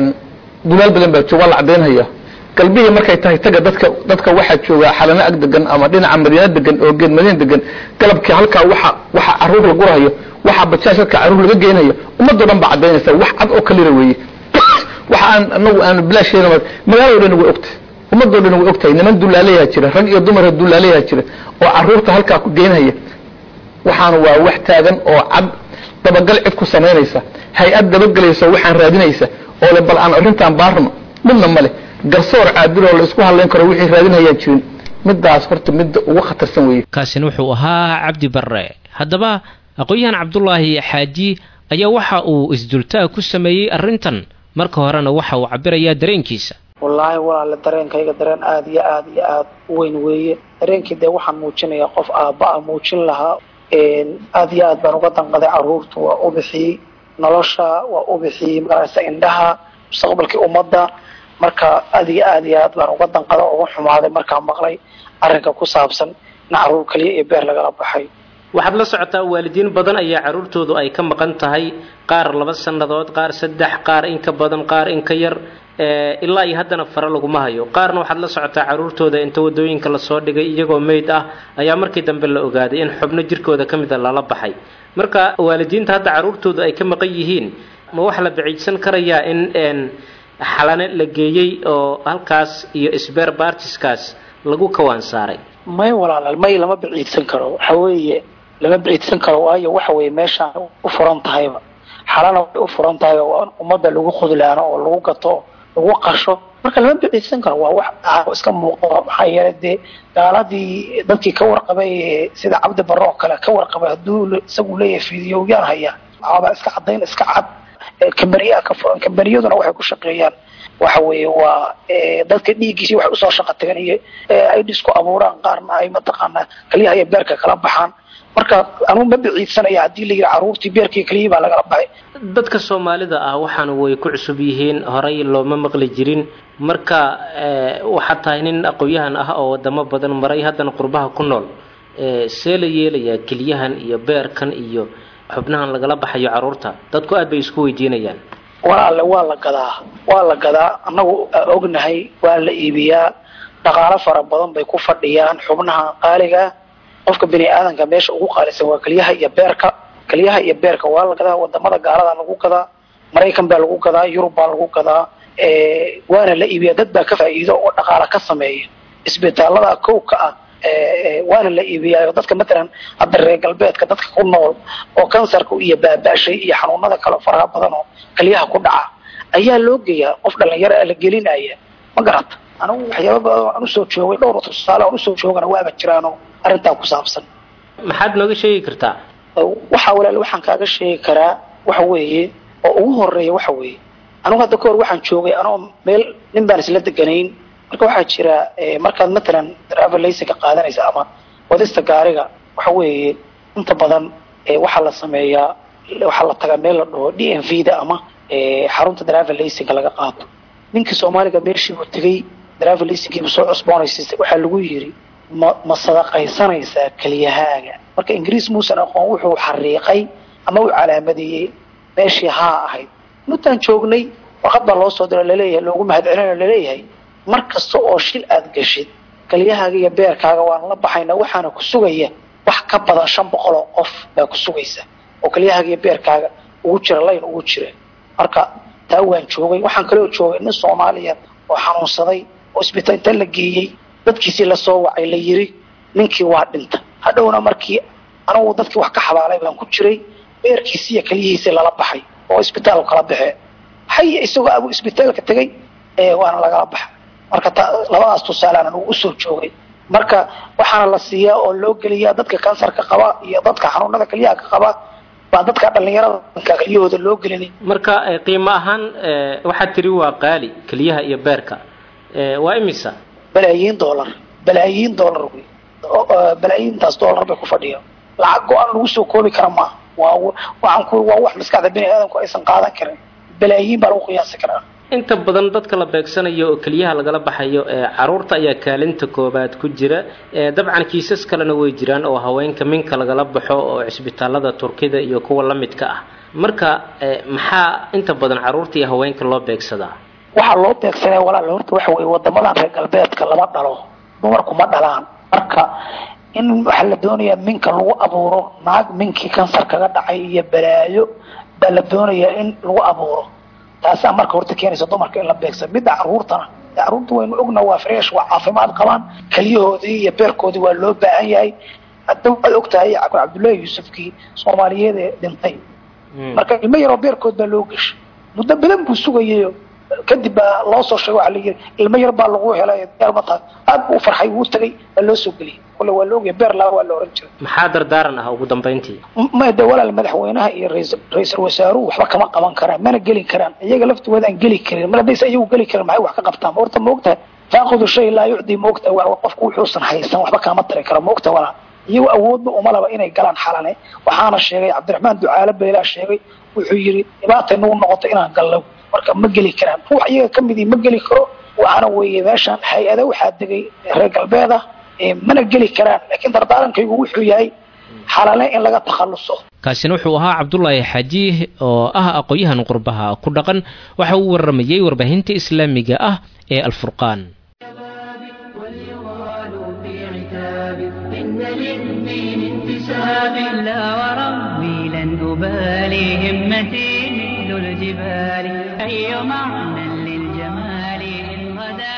dulaal badan baa jooga waa la caddaynhaya galbihii markay tahay taga dadka dadka waxaa jooga xalano ag degan ama dhinaca madiina degan oo geed madiina degan galabkii halkaa waxa waxa caruur la gurahayo waxa bajaaj halkaa caruur laga geynayo ummadoo dhan baa caddaynaysa wax cad oo kalira weeye waxa aan anagu aanu bilaasheena magaalado dhan way ogtahay ummadoo dhan way ogtahay niman dullaalayaa jira rag iyo dumar dullaalayaa jira oo caruurta halkaa ku geynhaya waxaana waa wax taagan oo cad dabagal cid ku samaynaysa hay-ad dabagelaysa waxaan raadinaysa oo le bal aan arrintaan baarno midna male garsoor caadil oo la isku hadlayn karo wixii raadinayaan jirin midaas horta midda ugu khatarsan weeye kaasina wuxuu ahaa cabdi barre haddaba aqoon-yahan cabdulaahi xaaji ayaa waxa uu isdultaag ku sameeyey arrintan marka horena waxa uu cabirayaa dareenkiisa wallaahi walaale dareenkayga dareen aada iyo aada iyo aada u weyn weeye dareenkii dee waxaan muujinayaa qof aabba-a muujin lahaa aada iyo aad baan uga danqaday caruurta waa u bixiyey nolosha waa u bixiyey magaraysa indhaha mustaqbalkii ummadda marka aada iyo aada iyo aad baan uga danqada uga xumaaday markaan maqlay arrinka ku saabsan in caruur kaliya iyo beer lagala baxay waxaad la socotaa waalidiin badan ayaa carruurtoodu ay ka maqan tahay qaar laba sannadood qaar saddex qaar in ka badan qaar in ka yar ilaa iyo haddana fare laguma hayo qaarna waxaad la socotaa carruurtooda inta wadooyinka lasoo dhigay iyagoo meyd ah ayaa markii dambe la ogaaday in xubno jirkooda ka mida lala baxay marka waalidiinta hadda carruurtoodu ay ka maqan yihiin ma wax la baciidsan karayaa in xalane la geeyey oo halkaas iyo sber bartiskaas lagu kawaan saaray may walaalaal may lama baciidsan karo waxa weeye lama baciidsan karo waayo waxa weeye meeshaan u furan tahayba xalana way u furan tahay oo ummadda lagu khudlaano oo lagu gato lagu qasho marka lama baciidsan karo waa wax iska muuqo maxaa yeelay dee gaaladii dadkii ka warqabay sida cabdi barre oo kale ka warqabay hadduu isagu leeyahay fiidiyowyaan hayaa waaba iska cadayn iska cad kambaniyaa ka furan kambaniyaduna waxay ku shaqeeyaan waxa weeye waa dadka dhiiggiisii waxay usoo shaqa tagan iyo ay dhisku abuuraan qaarna ay mataqaanaa kaliyaha iyo beerka kala baxaan marka anugu ma baciidsanaya haddii la yidhi carruurtii beerkii keliyii baa lagala baxay dadka soomaalida ah waxaana way ku cusub yihiin horay looma maqli jirin marka waxaad tahay nin aqoon-yahan ah oo wadamo badan maray haddana qurbaha ku nool see la yeelayaa keliyahan iyo beerkan iyo xubnahan lagala baxayo carruurta dadku aad bay isku weydiinayaan walaale waa la gadaa waa la gadaa annagu ognahay waa la iibiyaa dhaqaalo fara badan bay ku fadhiyaan xubnaha qaaligaa qofka bini aadanka meesha ugu qaalisan waa keliyaha iyo beerka keliyaha iyo beerka waa la gadaa wadamada gaalada lagu gadaa maraykan baa lagu gadaa yurub baa lagu gadaa waana la iibiyaa dad baa ka faa'iido oo dhaqaalo ka sameeya isbitaalada kowka ah waana la iibiyaa dadka matalan hadda reer galbeedka dadka ku nool oo kansarka iyo baaba'shay iyo xanuunada kale faraha badan oo keliyaha ku dhaca ayaa loo geeyaa qof dhalinyaro a la gelinaya ma garata anigu waxyaaba badan aan usoo joogay dhowr tusaale aan usoo joogana waaba jiraanoo arrintaa ku saabsan maxaad nooga sheegi kartaa waxaa walaal waxaan kaaga sheegi karaa waxa weeye oo ugu horeeya waxa weeye anigu hadda kahor waxaan joogay anoo meel nin baan isla deganayn marka waxaa jira markaad matalan travelaysinka qaadanaysa ama wadista gaariga waxa weeye inta badan waxaa la sameeyaa waxaa la tagaa meel la dhaho d m v da ama xarunta travelaysinka laga qaato ninkii soomaaliga meeshiibuu tegey travelaysinkiibu soo cusboonaysiisay waxaa lagu yiri ma ma sadaqaysanaysaa keliyahaaga marka ingiriis muusan aqoon wuxuu xariiqay ama uu calaamadeeyey meeshii haa ahayd intaan joognay warqad baa loo soo diro laleeyahay loogu mahadcelinayo laleeyahay mar kasta oo shil aad gashid keliyahaaga iyo beerkaaga waan la baxaynaa waxaana ku sugaya wax ka badan shan boqol oo qof baa ku sugaysa oo kelyahaaga iyo beerkaaga ugu jira layn ugu jira marka taa waan joogay waxaan kaloo joogay nin soomaaliya oo xanuunsaday oo isbitaal inta la geeyey dadkiisii lasoo wacay la yiri ninkii waa dhinta hadhowna markii anigu dadkii wax ka xabaalay baan ku jiray beerkiisi iyo keliyihiisii lala baxay oo isbitaalku kala baxee haya isagoo abuu isbitaalka tegay waana lagala baxay marka ta labadaas tusaalaan anugu usoo joogay marka waxaana la siiyaa oo loo geliyaa dadka kansarka qaba iyo dadka xanuunada kelyaha ka qaba baa dadka dhalinyarada kelyahooda loo gelinay marka qiimo ahaan waxaad tiri waa qaali keliyaha iyo beerka waa imisa balaayiin dollar balaayiin dollar wey balaayiintaas dollar bay ku fadhiya lacag go-aan lagu soo koobi kara maaha waa waxaan ku waa wax maskaxda bini aadamku aysan qaadan karin balaayiin baa lagu qiyaasi karaa inta badan dadka la beegsanayo oo keliyaha lagala baxayo caruurta ayaa kaalinta koobaad ku jira dabcan kiisas kalena way jiraan oo haweenka minka lagala baxo oo cisbitaalada turkida iyo kuwa la midka ah marka maxaa inta badan caruurta iyo haweenka loo beegsadaa waxaa loo beegsanaya walaal horta waxa weye wadamadan reer galbeedka lama dhalo dumarku ma dhalaan marka in waxaa la doonayaa minka lagu abuuro naag minkii kansar kaga dhacay iyo balaayo baa la doonayaa in lagu abuuro taasaa marka horta keenaysa dumarka in la beegsa midda caruurtana caruurta waynu ogna waa fresh waa caafimaad qabaan keliyahoodii iyo beerkoodii waa loo baahan yahay hadda waxaad og tahay cabdullaahi yuusufkii soomaaliyeed ee dhintay marka ilmo yaroo beerkood baa loo geshay muddo badan buu sugayayo kadib baa loo soo sheegay waxaa la yidhi ilmo yar baa lagu helay mata aad buu u farxay wuu tagay waa loo soo geliyay kole waa la ogyahay beer laa waa la oran jiray maxaa dardaaran ah ugu dambayntii ma de walaal madaxweynaha iyo rais- ra-iisul wasaaruhu waxba kama qaban karaan mana geli karaan iyaga laftooda aan geli karin mar haddaysa iyagu geli karin maxay wax ka qabtaan horta maogtahay faaqidu shay laa yucdi maogta waa qofku wuxuusan haysan waxba kaama tari karo maogta walaal iyagu awoodba uma laba inay galaan xalane waxaana sheegay cabdiraxmaan ducaale beelaa sheegay wuxuu yidhi dhibaatay nagu noqoto inaan gallo marka ma geli karaan ruux iyaga ka midii ma geli karo waxaana weeye meeshaan hay-ada waxaa degay reer galbeeda mana geli karaan laakiin dardaarankaygu wuxuu yahay xalale in laga takhalluso kaasina wuxuu ahaa cabdulaahi xajiih oo ah aqoon-yahan qurbaha ku dhaqan waxa uu waramayey warbaahinta islaamiga ah ee alfurqaan إن للدين انتساب لا وربي لن أبالي همتي مثل الجبال أي معنى للجمال إن غدا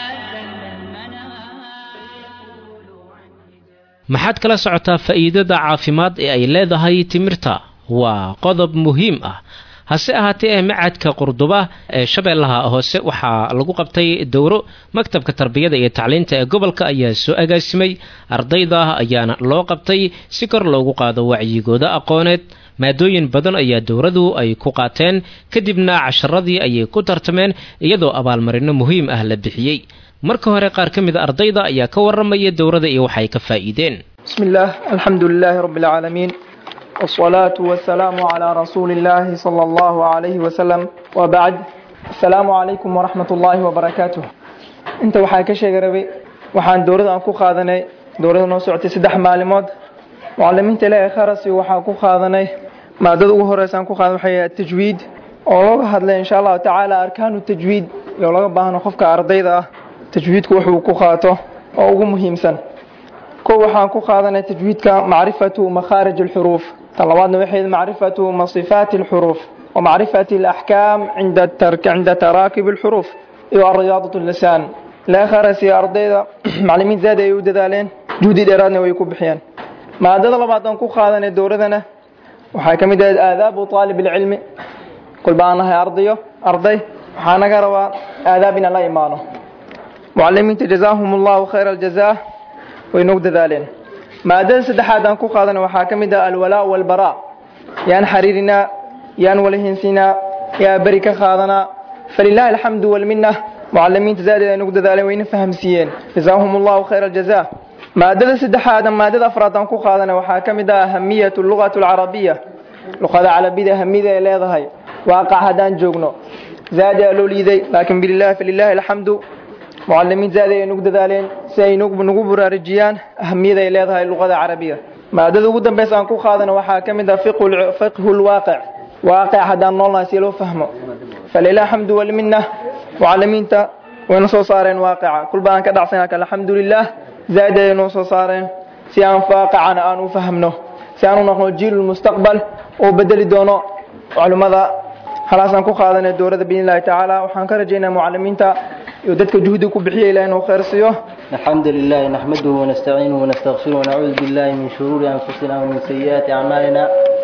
maxaad kala socotaa faa'iidada caafimaad ee ay leedahay timirta waa qodob muhiim ah hase ahaatee ee macadka qurduba ee shabeellaha hoose waxaa lagu qabtay dowro maktabka tarbiyada iyo tacliinta ee gobolka ayaa soo agaasimay ardayda ayaana loo qabtay si kor loogu qaado wacyigooda aqooneed maadooyin badan ayaa dowradu ay ku qaateen kadibna casharadii ayay ku tartameen iyadoo abaalmarino muhiim ah la bixiyey marka hore qaar ka mid a ardayda ayaa ka waramaya dowrada iyo waxay ka faa'iideen بسم الله الحمد لله رب العالمين والصلاة والسلام على رسول الله صلى الله عليه وسلم وبعد السلام عليكم ورحمة الله وبركاته انت waxaa ka sheegay rabay waxaan dowrada aan ku qaadanay dowrada noo socotay saddex maalimood mucalimiinta ilaahay kharasi waxaan ku qaadanay maadada ugu horeysa aan ku qaadan waxay ahayd tajwiid oo looga hadlay insha allahu tacaala arkaanu tajwiid iyo laga baahno qofka ardayda ah tajwiidku wuxuu ku qaato oo ugu muhiimsan kow waxaan ku qaadanay tajwiidka macrifatu makhaarij alxuruuf tan labaadna waxay macrifatu masifaati alxuruuf wa macrifati alaxkaam cinda cinda taraakib alxuruuf iyo ariyaadat lisaan ilaa kharasi ardayda maclimiin zaad ay u dadaaleen juhdi dheeraadna way ku bixiyeen maadada labaad aan ku qaadanay dowladana waxay ka mid ahayd aadaabu aalib alcilmi kolba aan nahay ardayo arday waxaa naga rabaa aadaab inaan la imaano mucalimiinta jazaahum allahu khayra aljazaa way nog dadaaleen maadada saddexaad aan ku qaadana waxaa ka mid ah alwalaa walbaraa yaan xariirinaa yaan walahinsinaa yaa beri ka qaadanaa falilaahi alxamdu walminna mucalimiinta zaadeed ay nog dadaaleen wayna fahamsiiyeen jazaahum allahu khayra aljazaa maadada saddexaad maadada afraad aan ku qaadana waxaa ka mid ah ahamiyatu lugatu alcarabiya luqada carabida ahamiyada ay leedahay waaqac haddaan joogno zaadi aa loo liiday laakiin bililahi falilaahi alxamdu mucalimiin zaadi ay nagu dadaaleen si ay nagu buraarujiyaan ahamiyada ay leedahay luqada carabiga maadada ugu dambeysa aan ku qaadana waxaa ka mid ah fiqhu lwaaqic waaqic haddaan noolnahay si loo fahmo falilah alxamdu walminna mucalimiinta wayna soo saareen waaqica kulba aan ka dhacsana kale alxamdulilah zaadi ay noo soo saareen si aan waaqicana aan u fahmno si aan u noqno jiil mustaqbal oo bedeli doono culimmada halaasaan ku qaadanay dowladda biidn illahi tacaala waxaan ka rajaynaa mucalimiinta iyo dadka juhdi ku bixiya ilaah inuu khayr siiyo الحمد لله نحمده ونستعينه ونستغفره ونعوذ بالله من شرور أنفسنا ومن سيئات أعمالنا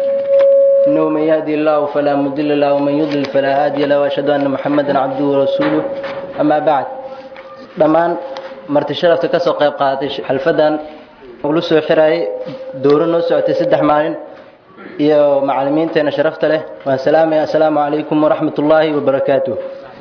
إنه من يهدي الله فلا مضل له ومن يضلل فلا هادي له وأشهد أن محمدا عبده ورسوله أما بعد dhammaan marti sharafta ka soo qayb qaadatay xalfadan ula soo xirayay dowro noo socotay saddex maalin iyo macalimiinteena sharafta leh waan salaamaya assalaamu calaykum waraxmat ullaahi wabarakaatuh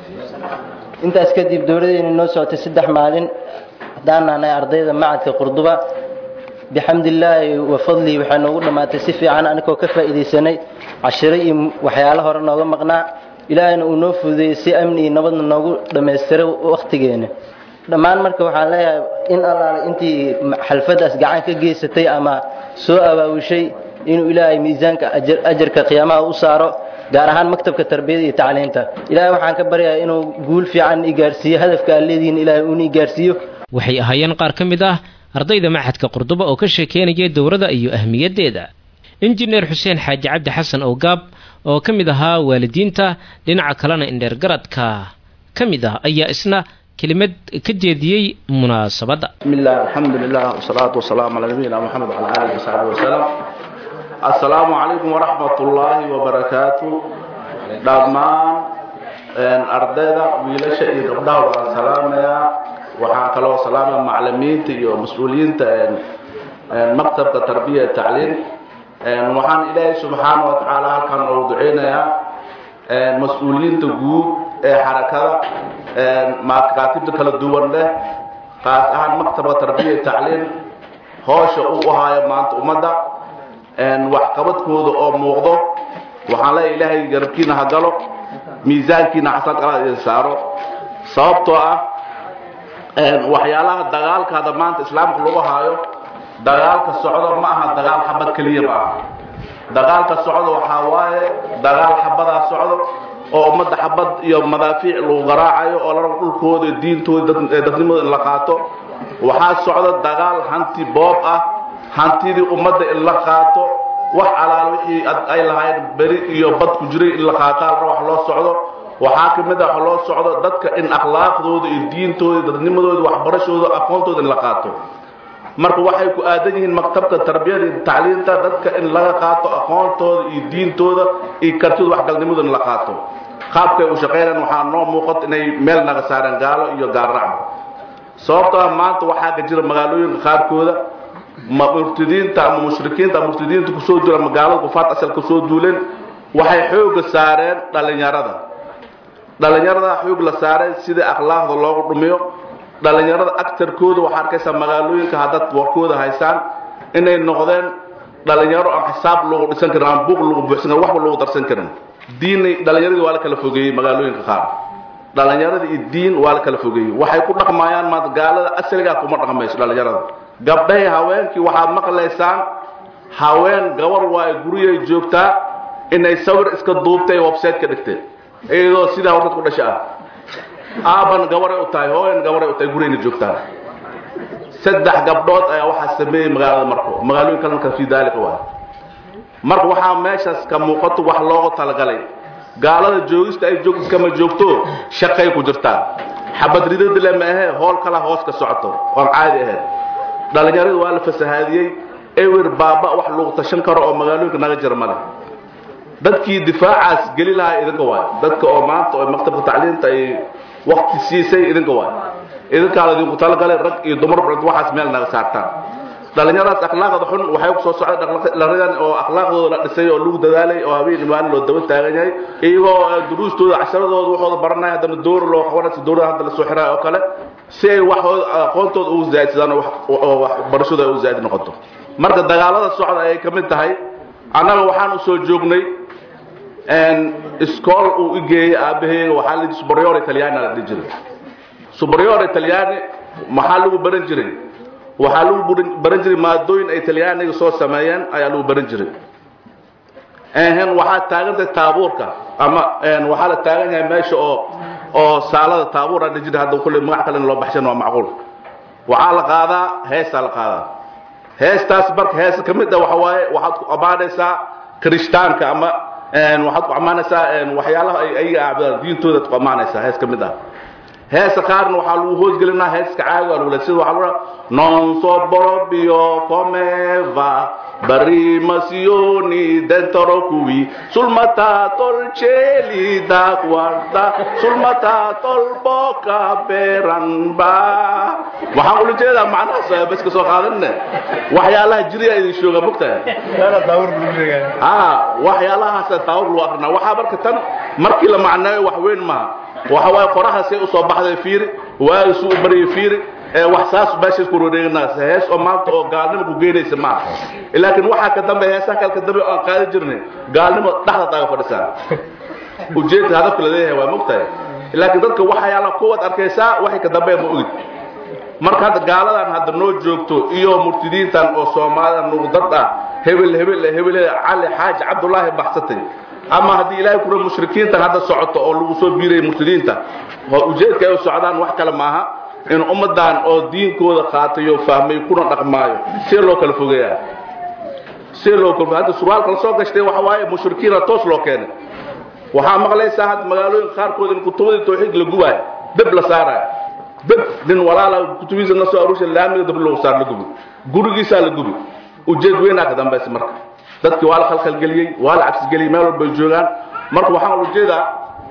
intaas kadib dowladeena noo socotay saddex maalin haddaan nahnay ardayda macadka qurduba bixamdillaahi wa fadlihi waxaa noogu dhammaatay si fiican anigoo ka faa'iidaysanay cashiro iyo waxyaalo hore nooga maqnaa ilaahayna uu noo fududeeyey si amni iyo nabadna noogu dhammaystiray wakhtigeena dhammaan marka waxaan leeyahay in allaale intii xalfadaas gacan ka geysatay ama soo abaawishay inuu ilaahay miisaanka ajarka qiyaamaha u saaro gaar ahaan maktabka tarbiyada iyo tacliinta ilaahay waxaan ka baryayaa inuu guul fiican i gaarsiiyo hadafka aad leedihiin ilaahay uuna i gaarsiiyo waxay ahaayeen qaar ka mid ah ardayda maxadka qurduba oo ka sheekeynaya dowrada iyo ahmiyaddeeda injineer xuseen xaaji cabdi xasan owgaab oo ka mid ahaa waalidiinta dhinaca kalena indheergaradka ka mid ah ayaa isna kelimad ka jeediyey munaasabadda بسم الله الحمد لله والصلاة والسلام على نبينا محمد وعلى آله وصحبه وسلم السلام عليكم ورحمة الله وبركاته dhammaan ardayda wiilasha iyo gabdhaha waan salaamayaa waxaan kaloo salaamaya macalimiinta iyo mas-uuliyiinta maktabka tarbiya tacliim waxaan ilaahay subxaana wa tacaala halkan ugu duceynayaa mas-uuliyiinta guud ee xarakada makaatibta kala duwan leh qaas ahaan maktabka tarbiya tacliim hoosha uu ahaayo maanta ummadda waxqabadkooda oo muuqdo waxaan leeyahay ilaahay garabkiina ha galo miisaankiina xasan qalad idin saaro sababtoo ah waxyaalaha dagaalka hadda maanta islaamka lagu haayo dagaalka socdo ma aha dagaal xabad keliya ma aha dagaalka socdo waxaa waaye dagaal xabadaa socdo oo ummadda xabad iyo madaafiic lagu garaacayo oo larabo dhulkooda iyo diintooda dadnimooda in la qaato waxaa socda dagaal hanti boob ah hantidii ummadda in la qaato wax alaal wixii ay lahayn beri iyo bad ku jiray in la qaataa wax loo socdo waxaa ka mid a wax loo socdo dadka in akhlaaqdooda iyo diintooda dadnimadooda waxbarashooda aqoontooda in la qaato marka waxay ku aadan yihiin maktabka tarbiyada iyo tacliinta dadka in laga qaato aqoontooda iyo diintooda iyo kartidooda waxgalnimadooda in la qaato qaabkay u shaqaynayaan waxaa noo muuqato inay meel naga saareen gaalo iyo gaalracba sababtoo ah maanta waxaa ka jira magaalooyinka qaarkooda murtidiinta ama mushrikiinta ama murtidiinta kusoo duula magaalada kufaat asal kusoo duuleen waxay xooga saareen dhalinyarada dhalinyarada xoog la saaray sidii akhlaaqda loogu dhumiyo dhalinyarada agtarkooda waxaa arkaysaa magaalooyinka haddaad warkooda haysaan inay noqdeen dhalinyaro aan xisaab lagu dhisan karin aan buuq lagu buuxsan karin waxba lagu darsan karin diin dhalinyaradii waa la kala fogeeyey magaalooyinka qaar dhalinyarada iyo diin waa la kala fogeeyey waxay ku dhaqmayaan maanta gaalada asaligaa kuma dhaqmayso dhalinyarada gabdhahay haweenkii waxaad maqlaysaan haween gabar waa guryay joogtaa inay sawir iska duubtay website ka dhigtay iyadoo sidaa warkad ku dhasha ah aaban gabaray u tahay hooyan gabaray u tahay gurayna joogtaa saddex gabdhood ayaa waxaa sameeyey magaalada marko magaalooyin kalena fii daalika waay marka waxaa meeshaas ka muuqato wax loogu talagalay gaalada joogista ay joogto kama joogto shaqay ku jirtaa xabad ridadile ma ahe hool kala hoos ka socoto oon caadi ahayn dhalinyaradu waa la fasahaadiyey ewer baaba wax lagu tashan karo oo magaalooyinka naga jira male dadkii difaacaas geli lahaa idinka waay dadka oo maanta oo maktabka tacliinta ay wakti siisay idinka waay idinkaa la idinku talagalay rag iyo dumar waxaas meel naga saartaan dhalinyaradaas akhlaaqda xun waxay kusoo socday dhalinyaradan oo akhlaaqdooda la dhisay oo lagu dadaalay oo habeen maalin loo daba taagan yahay iyagoo duruustooda casharadooda waxooda baranaya haddana dowr loo qabanaysa dowrada hadda lasoo xiraayo oo kale si ay waxooda aqoontooda ugu zaadsadaan oo waxbarashooda ay u zaadi noqoto marka dagaalada socda ayay ka mid tahay annaga waxaan usoo joognay iskool uu igeeyey aabaheyga waxaa la superior italiana la dhihi jiray superior italiani maxaa lagu baran jiray waxaa lagu baran jiray maadooyin ay talyaaniga soo sameeyeen ayaa lagu baran jiray n waxaa taagantahay taabuurka ama waxaa la taagan yahay meesha oo oo saalada taabuur aan dhihi jiray hadda kulle magac kale in loo baxshan waa macquul waxaa la qaadaa heesaa la qaadaa heestaas marka heesa ka mid ah waxa waaye waxaad ku ammaanaysaa kirishtaanka ama waxaad ku ammaanaysaa waxyaalaha ay ayaga aabudaan diintoodaad ku ammaanaysaa hees ka mid ah heesa qaarna waxaa lagu hoosgelinaa heeska caaga lagu sida waxaa lagu non so proprio come va barimasioni dentro qui sul matato il cieli da guarda sul matato il bocca peranba waxaan ula jeedaa macnahaas bas ka soo qaadanne waxyaalaha jiriya idin shooga mogtahay ha waxyaalahaas taawur lagu akrinaa waxaa marka tan markii la macneeyo wax weyn maaha waxa waaye qoraha say u soo baxday fiiri waaga suu u baryay fiiri ee wax saas meeshaas ku wareeganaas hees oo maanta oo gaalnimo ku geynaysa ma aha laakiin waxaa ka dambe heesaha kale ka dambe aan qaadi jirnay gaalnimo dhexda taaga fadhisaa ujeedka hadafka la leeyahay waa mogtahay laakiin dadka waxyaala kuwaad arkaysaa waxay ka dambe ma ogid marka hadda gaaladan hadda noo joogto iyo murtidiintan oo soomaalida nuqdad ah hebel hebel hebel cali xaaji cabdullaahi baxsatay ama haddii ilaahay kura mushrikiintan hadda socoto oo lagu soo biirayay murtidiinta ujeedka ay u socdaan wax kale maaha in ummadan oo diinkooda qaatayo fahmay kuna dhaqmaayo see loo kala fogeeyaa see loo kala hadda surwaalka la soo gashtay waxa waaye mushrikiina toos loo keenay waxaa maqlaysaa hadda magaalooyinka qaarkood in kutubadii tawxiid la gubaayo deb la saaraayo deb nin walaala kutubiisa na soo aruusha laamiga dab lagu saar la gubi gurigiisaa la gubi ujeed weynaa ka dambaysa marka dadkii waa la khalkhalgeliyey waa la cabsigeliyey meel walbay joogaan marka waxaan ujeedaa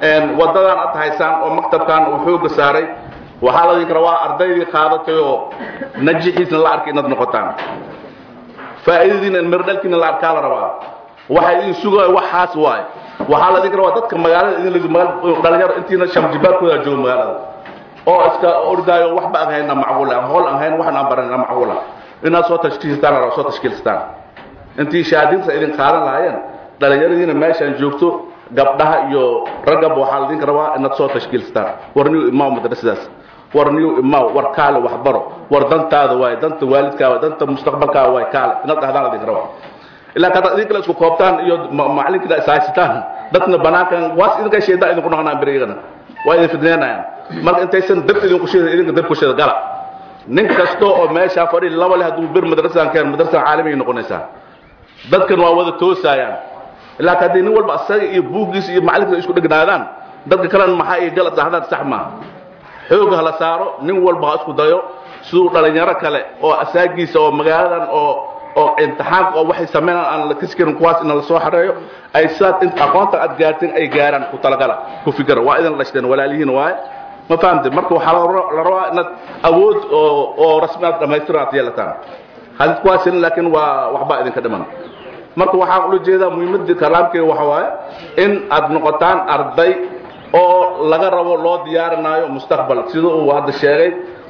wadadan aad haysaan oo maktabkan uu xooga saaray waxaa la dhihi rabaa ardaydii qaadatay oo najixiisna la arkay inaad noqotaan faa'iidadiina mirdhalkiina la arkaa la rabaa waxa idin sugaya waxaas waaye waxaa la dhihi rabaa dadka magaalada idin dhalinyaro intiina shamjibaadkooda jooga magaalada oo iska ordaayo waxba aan hayna macquula hool aan hayn waxna aan baranayna macquula inaad soo tashkiilsataan la soo tashkiilsataan intii shahaadinta idin qaadan lahaayeen dhalinyaradiina meeshaan joogto gabdhaha iyo raggaba waxaa la idinka rabaa inaad soo tashkiilsataan war niyu imaaw madrasadaas war niyu imaaw war kaale waxbaro war dantaada waaye danta waalidkaa waaye danta mustaqbalkaa waaye kaale inaad dhahdaan la idinka rabaa ilaa kaad idinkala isku koobtaan iyo macalinkina ishaysataan dadna banaankan waas idinka sheedaan idinku noqonaan berigana waa idin fidneynayaan marka intaysan dab idinku sheeda idinka dab ku sheeda gala nin kasta oo meeshaa fadhi laba leh hadduu bir madrasadan keen madrasadan caalamiay noqonaysaa dadkan waa wada toosaayaan ilaa ka haddii nin walba asaga iyo buuggiisa iyo macalinkiisa isku dhegnaadaan dadka kalena maxaa iyo galad saxdaan sax maaha xoog ha la saaro nin walba ha isku dayo siduu dhalinyaro kale oo asaagiisa oo magaaladan oo oo imtixaanka oo waxay sameynaan aan la kasi karin kuwaas in la soo xareeyo ay sidaad in aqoonta aad gaarteen ay gaaraan ku talagala ku fikira waa idin dhashteen walaalihiin waaye ma fahamte marka waxaa la rabaa inaad awood oo oo rasmi aad dhamaystiran aad yeelataan hadid kuwaasin laakiin waa waxba idinka dhiman marka waxaan ula jeedaa muhiimadda kalaamkeega waxa waaye in aad noqotaan arday oo laga rabo loo diyaarinaayo mustaqbal sida uu hadda sheegay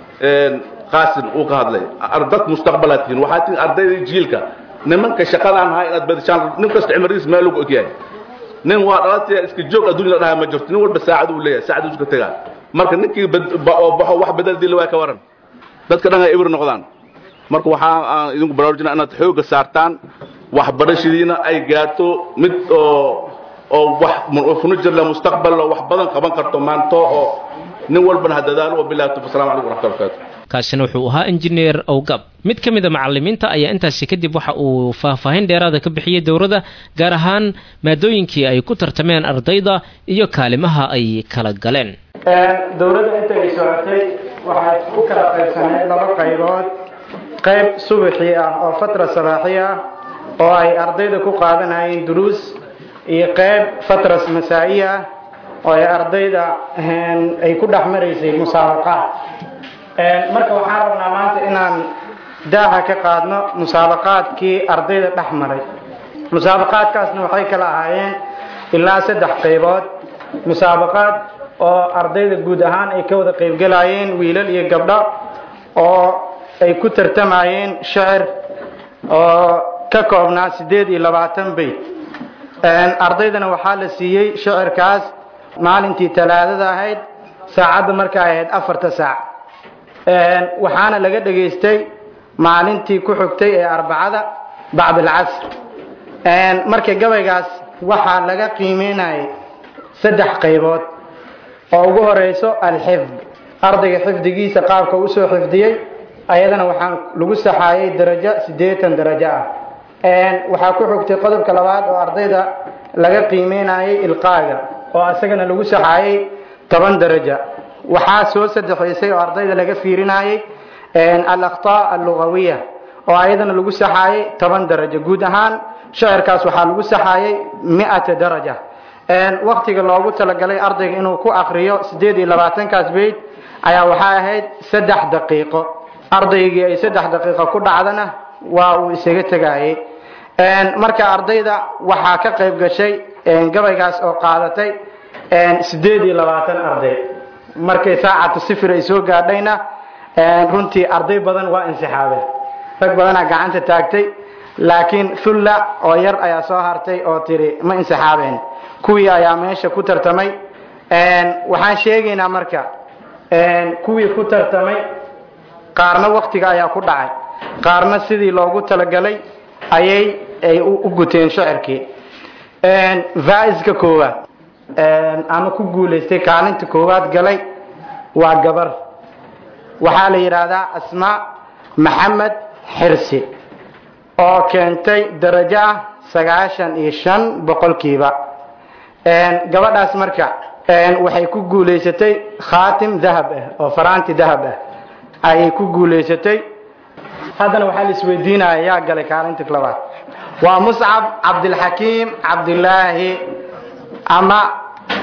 qaasin uu ka hadlay dad mustaqbalaad tihiin waxaad tihiin ardaydii jiilka nimanka shaqadaan ahaa inaad badishaan nin kasta cimrigiis meel lagu ogyahay nin waa dhalataya iska joog adduunya la dhahaa ma jirto nin walba saacad uu leeyahay saacad uu iska tegaa marka ninkii oo baxo wax bedel dila waa ka waran dadka dhan ay ibir noqdaan marka waxaa aan idinku baraarujinaa inaad xooga saartaan waxbarashadiina ay gaarto mid oo oo wax funujirle mustaqbal oo wax badan qaban karto maanto oo nin walbana ha dadaalo wabillahi tawfiq assalamu calaykum waraxmatullahi wabarakatuh kaasina wuxuu ahaa injineer owgab mid ka mid a macalimiinta ayaa intaasi kadib waxa uu faahfaahin dheeraada ka bixiyey dowladda gaar ahaan maadooyinkii ay ku tartameen ardayda iyo kaalimaha ay kala galeen dowladda inta ay socotay waxay u kala qaybsaneyd laba qaybood qayb subaxii ah oo fatra sabaaxi ah oo ay ardayda ku qaadanayeen duruus iyo qayb fatras masaa'i ah oo ay ardayda ay ku dhex maraysay musaabaqaad marka waxaan rabnaa maanta inaan daaha ka qaadno musaabaqaadkii ardayda dhex maray musaabaqaadkaasna waxay kala ahaayeen ilaa saddex qaybood musaabaqaad oo ardayda guud ahaan ay ka wada qaybgelayeen wiilal iyo gabdho oo ay ku tartamayeen shicir oo ka koobnaa siddeed iyo labaatan bayt ardaydana waxaa la siiyey shicirkaas maalintii talaadada ahayd saacadda markay ahayd afarta saac waxaana laga dhegaystay maalintii ku xigtay ee arbacada bacd alcasr marka gabaygaas waxaa laga qiimeynayay saddex qaybood oo ugu horeyso alxifd ardayga xifdigiisa qaabka usoo xifdiyey ayadana waxaa lagu saxaayay darajo siddeetan darajo ah waxaa ku xigtay qodobka labaad oo ardayda laga qiimeynayay ilqaaga oo isagana lagu saxaayay toban daraja waxaa soo saddexaysay oo ardayda laga fiirinayay alaktaa allugawiya oo ayadana lagu saxaayay toban darajo guud ahaan shicirkaas waxaa lagu saxaayay miata daraja waktiga loogu talagalay ardayga inuu ku akriyo siddeed iyo labaatankaas beyd ayaa waxaa ahayd saddex daqiiqo ardaygii ay saddex daqiiqo ku dhacdana waa uu isaga tegayey marka ardayda waxaa ka qayb gashay gabaygaas oo qaadatay siddeed iyo labaatan arday markay saacatu sifir ay soo gaadhayna runtii arday badan waa insixaabeen rag badanaa gacanta taagtay laakiin thulla oo yar ayaa soo hartay oo tiri ma insixaabeen kuwii ayaa meesha ku tartamay waxaan sheegaynaa marka kuwii ku tartamay qaarna waktiga ayaa ku dhacay qaarna sidii loogu talagalay ayay ay u guteen shicirkii vaiska koowaad ama ku guulaystay kaalinta koowaad galay waa gabar waxaa la yidhaahdaa asmaa maxamed xirsi oo keentay darajo ah sagaashan iyo shan boqolkiiba gabadhaas marka waxay ku guulaysatay khaatim dahab ah oo faraanti dahab ah ayay ku guulaysatay haddana waxaa la isweydiinaya yaa galay kaalinta labaad waa muscab cabdilxakiim cabdilaahi ama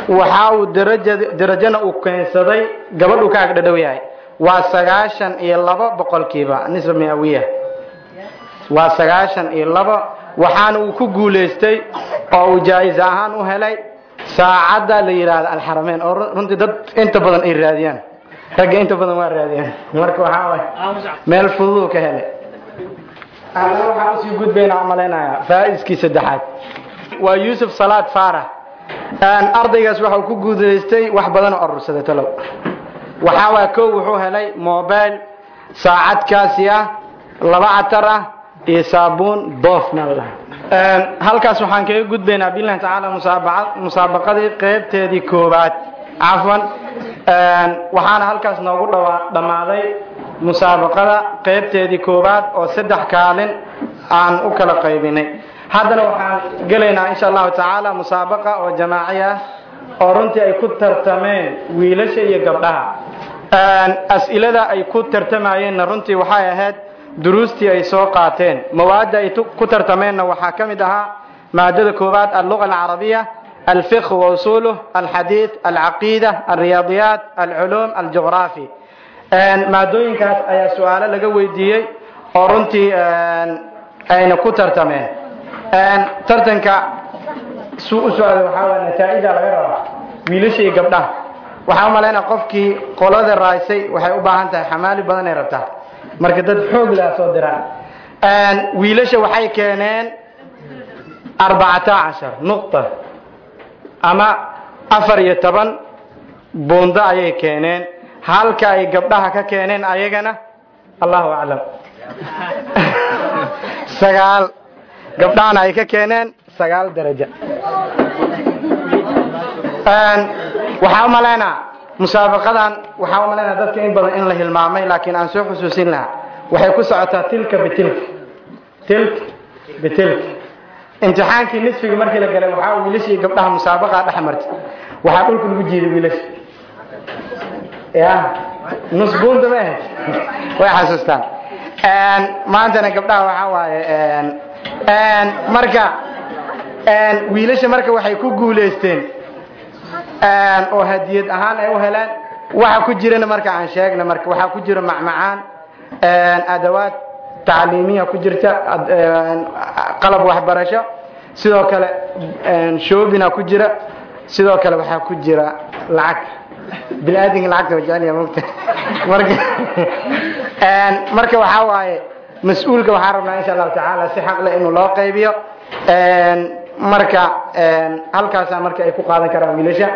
waxa uu daraja darajana uu keensaday gabadhuu ka agdhadhow yahay waa sagaashan iyo labo boqolkiiba nisba miawiya waa sagaashan iyo labo waxaana uu ku guulaystay oo uu jaa-is ahaan u helay saacadda la yidhaahdo alxarameyn oo runtii dad inta badan ay raadiyaan ragga inta badan waa raadiyaan marka waxaa waay meel fududuu ka helay ana waxaan usii gudbaynaa malaynayaa faa-iskii saddexaad waa yuusuf salaad faarax ardaygaas waxa uu ku guulaystay wax badan oo urursaday talow waxaa waa kow wuxuu helay mobile saacadkaasi ah laba catar ah iyo saabuun boofna la halkaas waxaan kaga gudbaynaa billahi tacaala musaabaca musaabaqadii qeybteedii koowaad cafwan waxaana halkaas noogu dhawa dhammaaday musaabaqada qeybteedii koowaad oo saddex kaalin aan u kala qaybinay haddana waxaan gelaynaa insha allahu tacaala musaabaqa oo jamaaci ah oo runtii ay ku tartameen wiilasha iyo gabdhaha as-ilada ay ku tartamayeenna runtii waxay ahayd duruustii ay soo qaateen mawaadda ay ku tartameenna waxaa ka mid ahaa maadada koowaad alluga alcarabiya alfiqh wausuluh alxadiid alcaqiida alriyaadiyaat alculuum aljugraafi maadooyinkaas ayaa su-aalo laga weydiiyey oo runtii ayna ku tartameen tartanka suu u socda waxaa waa nataaija laga rabaa wiilasha iyo gabdhaha waxaa umalaynaa qofkii qolada raaysay waxay u baahan tahay xamaali badan ay rabtaa marka dad xoog laha soo diraan wiilasha waxay keeneen arbacata cashar nuqta ama afar iyo toban buundo ayay keeneen halka ay gabdhaha ka keeneen ayagana allahu aclam sagaal gabdhahana ay ka keeneen sagaal daraja waxaa u malaynaa musaabaqadan waxaa u malaynaa dadka in badan in la hilmaamay laakiin aan soo xusuusin lahaa waxay ku socotaa tilka bitilka tilka bitilka imtixaankii nisfiga markii la galay waxaa wiilasha iyo gabdhaha musaabaqa dhex martay waxaa dhulka lagu jiiday wiilasha ya nus buunda ma ahayd way xasuustaan maantana gabdhaha waxaa waaye marka wiilasha marka waxay ku guulaysteen oo hadiyad ahaan ay u heleen waxa ku jirana marka aan sheegna marka waxaa ku jira macmacaan adawaad tacliimiya ku jirta qalab waxbarasho sidoo kale shoobina ku jira sidoo kale waxaa ku jira lacag bini-aadinka lacagta wa jecel yaha mogta marka marka waxaa waaye mas-uulka waxaan rabnaa insha allahu tacaala si xaqle inuu loo qaybiyo marka halkaasaa marka ay ku qaadan karaan wiilasha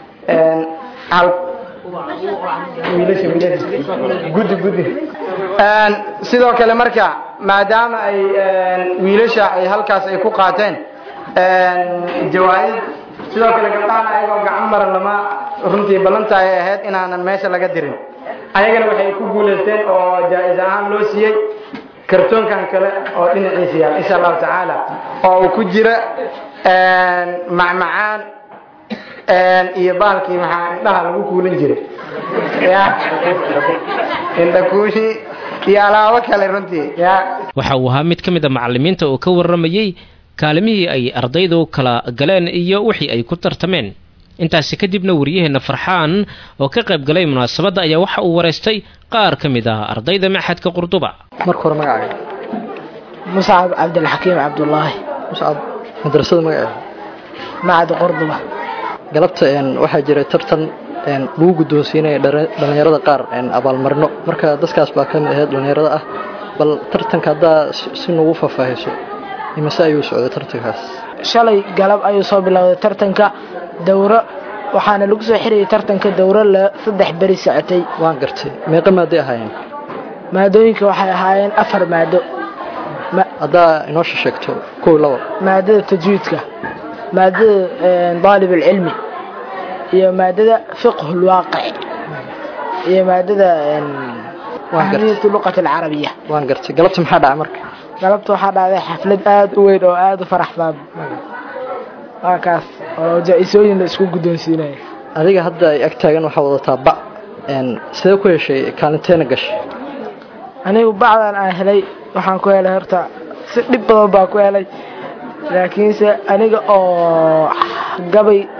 wiilasha wiilasha guddi guddi sidoo kale marka maadaama ay wiilasha ay halkaas ay ku qaateen jawaa-id sidoo kale gabdhahana ayagoo gacan maran lama runtii ballanta ay ahayd inaanan meesha laga dirin ayagana waxay ku guulaysteen oo jaa-is ahaan loo siiyey kartoonkan kale oo dhinaciisa yaal insha allahu tacaala oo uu ku jira macmacaan iyo baalkii maxaa indhaha lagu kuulin jiray ya indhakuushi iyo alaabo kale runtii ya waxa uu ahaa mid ka mid a macalimiinta oo ka warramayey kaalimihii ay ardaydu kala galeen iyo wixii ay ku tartameen intaasi kadibna wariyaheenna farxaan oo ka qayb galay munaasabadda ayaa waxa uu wareystay qaar ka mid ah ardayda maxadka qurduba marka hore magacaaga muscab cabdilxakiim cabdulaahi muscab madrasada magaceeda macad qurduba galabta waxaa jiray tartan lagu guddoonsiinaya dhallinyarada qaar abaalmarino marka dadkaas baa ka mid ahayd dhallinyarada ah bal tartanka haddaa si nagu faahfaahiso imase ayuu socday tartankaas shalay galab ayuu soo bilowday tartanka dowro waxaana lagu soo xirayay tartanka dowro la saddex beri socotay waan gartay meeqa maaday ahaayeen maadooyinka waxay ahaayeen afar maado haddaa inoo sheegto kow labo maadada tajwiidka maadada daalib alcilmi iyo maadada fiqhu lwaaqic iyo maadada ahmiyatu luqat alcarabiya waan gartay galabta maxaa dhacay marka galabta waxaa dhacday xaflad aada u weyn oo aada u farax badan waa kaas oo jaa-isooyin la isku guddoonsiinaya adiga hadda ay ag taagan waxaa wadataa bac sidee ku heshay kaalinteena gashay anigu bacdan aan helay waxaan ku helay horta si dhib badan baa ku helay laakiinse aniga oo gabay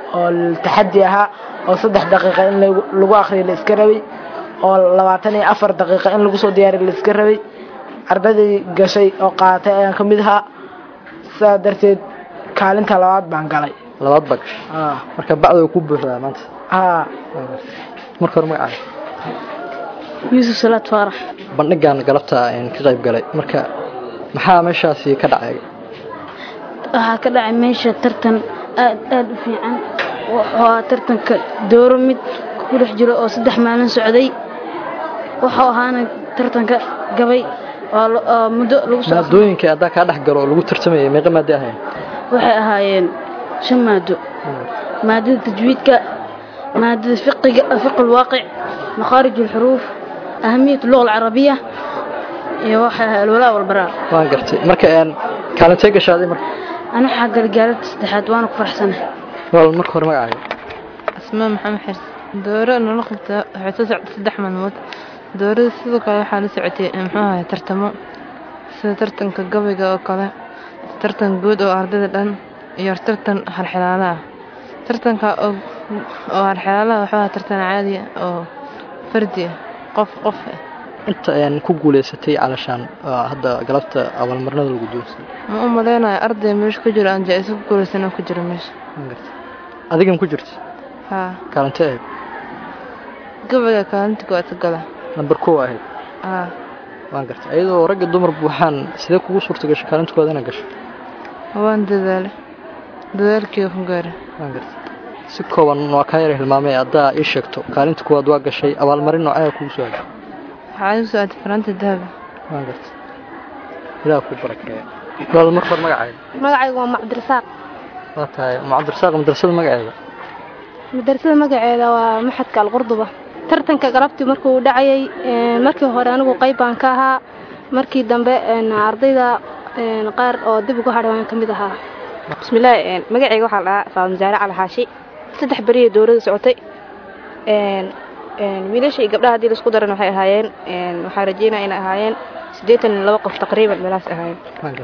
oo taxadi ahaa oo saddex daqiiqa in lagu akriyo la iska rabay oo labaatan iyo afar daqiiqa in lagu soo diyaariyo la iska rabay ardaydii gashay oo qaadatay ayaan ka mid ahaa sidaa darteed kaalinta labaad baan galay labaad baa gashay marka bacda way ku buuxdaa maanta haa marka hore magacaaga yuusuf salaad faarax bandhigan galabta ka qayb galay marka maxaa meeshaasi ka dhacay waxaa ka dhacay meesha tartan aad aad u fiican wuxuu tartanka dooro mid ku dhex jiro oo saddex maalin socday wuxuu ahaana tartanka gabay oo muddo lagu soo maadooyinka haddaa kaa dhex galo oo lagu tartamayay meeqa maaddo ahayn waxay ahaayeen shan maado maadada tajwiidka maadada fiqiga fiqi lwaaqic makhaarij alxuruuf ahamiyat luga alcarabiya iyo waxay ahaa alwalaa walbaraa waan gartay marka kaalintee gashaaday marka ana waxaa galay gaalada saddexaad waana ku faraxsanahay wal marka hore magacaaga asmaa maxamed xers dooro nala qabta waxay soo socotay saddex maalmood doorada sidoo kale waxaa la socotay muxuu ahay tartamo sida tartanka gabayga oo kale tartan guud oo ardayda dhan iyo tartan halxilaala ah tartanka oo halxilaalaha wuxuu ahaa tartan caadi oo fardi ah qof qof ah inta ayaan ku guuleysatay calashaan hadda galabta abaalmarnada lagu doonsan ma u maleynayo arday meesha ku jiro aan jaa-iso ku guuleysan ku jiro meesha adigan ku jirta haa kaalintee ahayd gabayga kaalinta koowaad ka gala namber kow ahayd haa waan gartay iyadoo ragga dumar buuxaan sidee kugu suurta gashay kaalinta koowaad inaad gasho waan dadaale dadaalkii ku gaara waan gartay si kooban waa kaa yara hilmaamay haddaa ii sheegto kaalinta koowaad waa gashay abaalmarin noocaya kugu soo haday waxaa igu soo aatay faraanta dahaba waan gartay ilaah ku barakeeya walaal marka hore magacaaga magacaygu waa macabdirasaaq waa tahay macabdirasaaq madrasada magaceeda madrasada magaceeda waa maxadka alqurduba tartanka galabtii markuu dhacayay markii hore anigu qayb baan ka ahaa markii dambe ardayda qaar oo dib ugu hadhay waan ka mid ahaa bismillaahi magacayga waxaa la dhahaa faadma jaare cali xaashi saddex beriya dowladda socotay wiilasha iyo gabdhaha haddii laisku daran waxay ahaayeen waxaa rajeynaya inay ahaayeen siddeetan iyo laba qof taqriiban meelahaas ahaayeen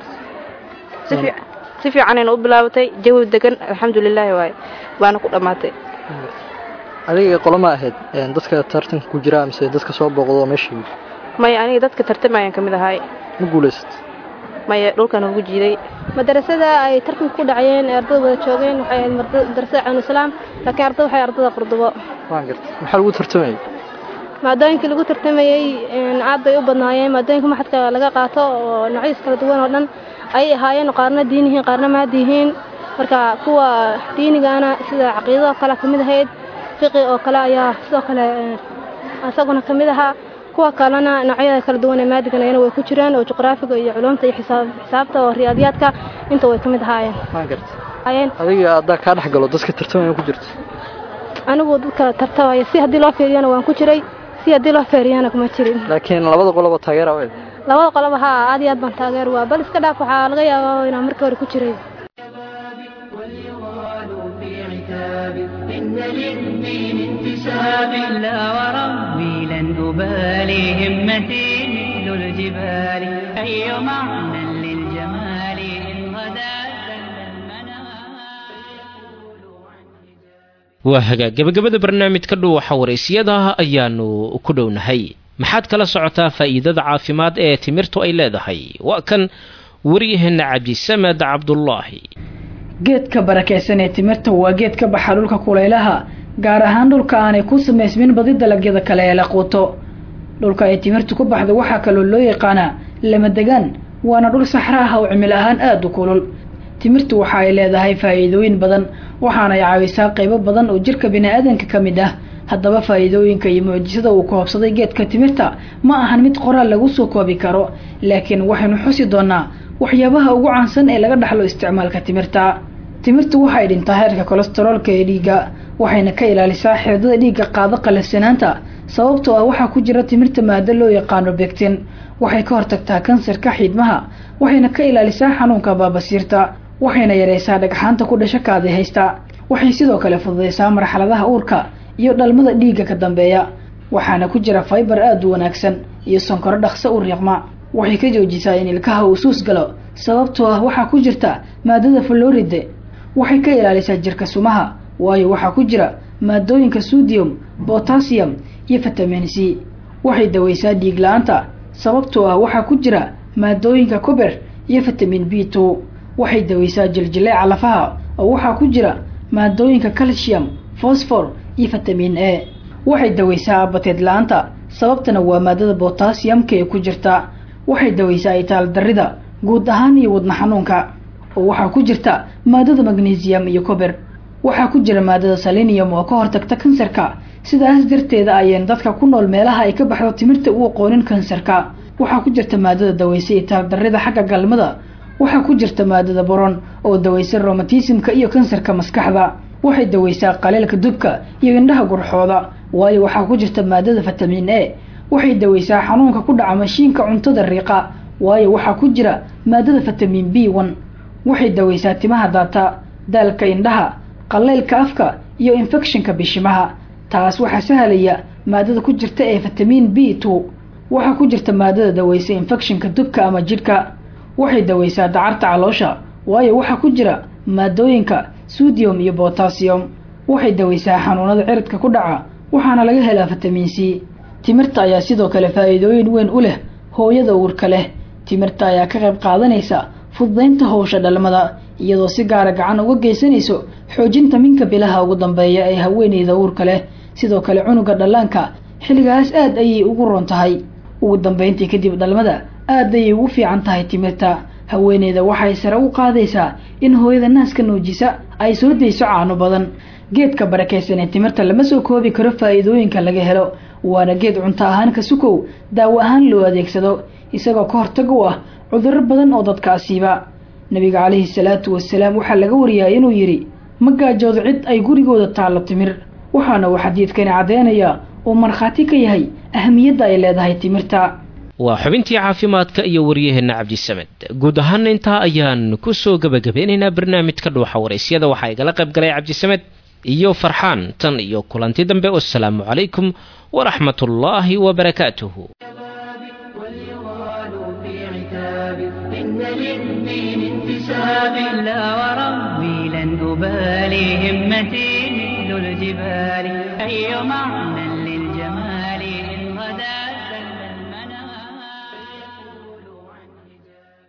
si fiicanayna u bilaabatay jawi degan alxamdulilaahi waaye waana ku dhammaatay adiga qoloma ahayd dadka tartanka ku jira mise dadka soo booqdo meesha yimid maya aniga dadka tartamayaan ka mid ahaay ma guulaysat maya dhulkan ugu jiiday madarasada ay tartanka ku dhacayeen ee ardada wada joogeen waxay ahayd madarasada caan islaam laakiin ardada waxay ardada qurdubo waan gartay maxaa lagu tartamayay maadooyinkii lagu tartamayey aad bay u badnaayeen maadooyinka maxadka laga qaato oo noocyadiis kala duwan oo dhan ayay ahaayeen qaarna diin yihiin qaarna maadi yihiin marka kuwa diinigana sida caqiidado kale ka mid ahayd fiqi oo kale ayaa sidoo kale isaguna ka mid ahaa kuwa kalena noocyada kala duwan ee maadigana way ku jiraan oo juqraafiga iyo culumta iyo xisaabta oo riyaadiyaadka inta way ka mid ahaayeen waan gartay adiga haddaa kaa dhex galo dadka tartamaya ku jirta anigu dadka tartamaya si haddii loo fiiriyana waan ku jiray si haddii loo feeriyana kuma jirin laakiin labada qoloba taageera weyd labada qoloba haa aad iyo aad baan taageer waa bal iska dhaaf waxaa laga yaabaa inaan markii hore ku jiray إن للدين انتساب لا وربي لن أبالي همتي مثل الجبال أي معنى للجمال إن غدا waa hagaag gabagabada barnaamijka dhuwaxa waraysyada ayaanu ku dhownahay maxaad kala socotaa faa'iidada caafimaad ee timirtu ay leedahay waa kan waryaheena cabdisamed cabdulaahi geedka barakaysan ee timirta waa geed ka baxa dhulka kulaylaha gaar ahaan dhulka aanay ku samaysmin badi dalagyada kale ee la quuto dhulka ay timirtu ku baxdo waxaa kaloo loo yaqaanaa lama degaan waana dhul saxra ah oo cimil ahaan aada u kulul timirtu waxa ay leedahay faa'iidooyin badan waxaanay caawisaa qaybo badan oo jirka bini-aadanka ka mid ah haddaba faa'iidooyinka iyo mucjisada uu koobsaday geedka timirta ma ahan mid qoraal lagu soo koobi karo laakiin waxaynu xusi doonaa waxyaabaha ugu caansan ee laga dhaxlo isticmaalka timirta timirtu waxay dhintaa heerka kolestaroolka ee dhiigga waxayna ka ilaalisaa xirdada dhiigga qaado qalafsanaanta sababtoo ah waxaa ku jira timirta maado loo yaqaano begtin waxay ka hortagtaa kansarka xiidmaha waxayna ka ilaalisaa xanuunka baabasiirta waxayna yaraysaa dhagxaanta ku dhasha kaadi haysta waxay sidoo kale fududaysaa marxaladaha uurka iyo dhalmada dhiigga ka dambeeya waxaana ku jira faybar aada u wanaagsan iyo sonkoro dhaqso u riiqma waxay ka joojisaa in ilkaha uu suus galo sababtoo ah waxaa ku jirta maadada floride waxay ka ilaalisaa jirka sumaha waayo waxaa ku jira maadooyinka sodium botassium iyo vitamin c waxay daweysaa dhiig la-aanta sababtoo ah waxaa ku jira maadooyinka cober iyo vitamin b two waxay daweysaa jiljileeca lafaha oo waxaa ku jira maadooyinka calcium fosfor iyo vitamin a waxay daweysaa abateed la-aanta sababtana waa maadada botassiyamka ee ku jirta waxay daweysaa itaal darida guud ahaan iyo wadna xanuunka oo waxaa ku jirta maadada magnesium iyo cober waxaa ku jira maadada salinium oo ka hortagta kansarka sidaas darteeda ayeen dadka ku nool meelaha ay ka baxdo timirta u aqoonin kansarka waxaa ku jirta maadada daweysa itaal darida xagga galmada waxaa ku jirta maadada boron oo daweysa romatismka iyo kansarka maskaxda waxay daweysaa qaleelka dubka iyo indhaha gurxooda waayo waxaa ku jirta maadada vitamin a waxay daweysaa xanuunka ku dhaca mashiinka cuntada riiqa waayo waxaa ku jira maadada vitamin b one waxay daweysaa timaha daata daalka indhaha qaleylka afka iyo infectionka bishimaha taas waxaa sahlaya maadada ku jirta ee vitamin b two waxaa ku jirta maadada daweysa infectionka dubka ama jidhka waxay daweysaa dacarta caloosha waayo waxaa ku jira maadooyinka sodium iyo botassium waxay daweysaa xanuunada ciridka ku dhaca waxaana laga helaa vitamin c timirta ayaa sidoo kale faa'iidooyin weyn u leh hooyada uurka leh timirta ayaa ka qayb qaadanaysa fududaynta howsha dhalmada iyadoo si gaara gacan uga geysanayso xoojinta minka bilaha ugu dambeeya ee haweeneyda uurka leh sidoo kale cunuga dhallaanka xilligaas aad ayay ugu roon tahay ugu dambeyntii kadib dhalmada aad ayay ugu fiican tahay timirta haweeneyda waxay sare u qaadaysaa in hooyada naaska nuujisa ay soo dayso caano badan geedka barakaysan ee timirta lama soo koobi karo faa'iidooyinka laga helo waana geed cunto ahaan ka sukow daawo ahaan loo adeegsado isagoo ka hortag u ah cudurro badan oo dadka asiiba nabiga calayhi salaatu wasalaam waxaa laga wariyaa inuu yidhi ma gaajoodo cid ay gurigooda taallo timir waxaana uu xadiidkani caddeynayaa oo markhaati ka yahay ahamiyadda ay leedahay timirta waa xubintii caafimaadka iyo waryaheenna cabdisamed guud ahaana intaa ayaan ku soo gebagabeynaynaa barnaamijka dhuuxa waraysyada waxaa igala qayb galay cabdisamed iyo farxaan tan iyo kulanti dambe wasalaamu calaykum waraxmat ullaahi wabarakaatuhu إن للدين انتساب لا وربي لن أبالي همتي مثل الجبال أي معنى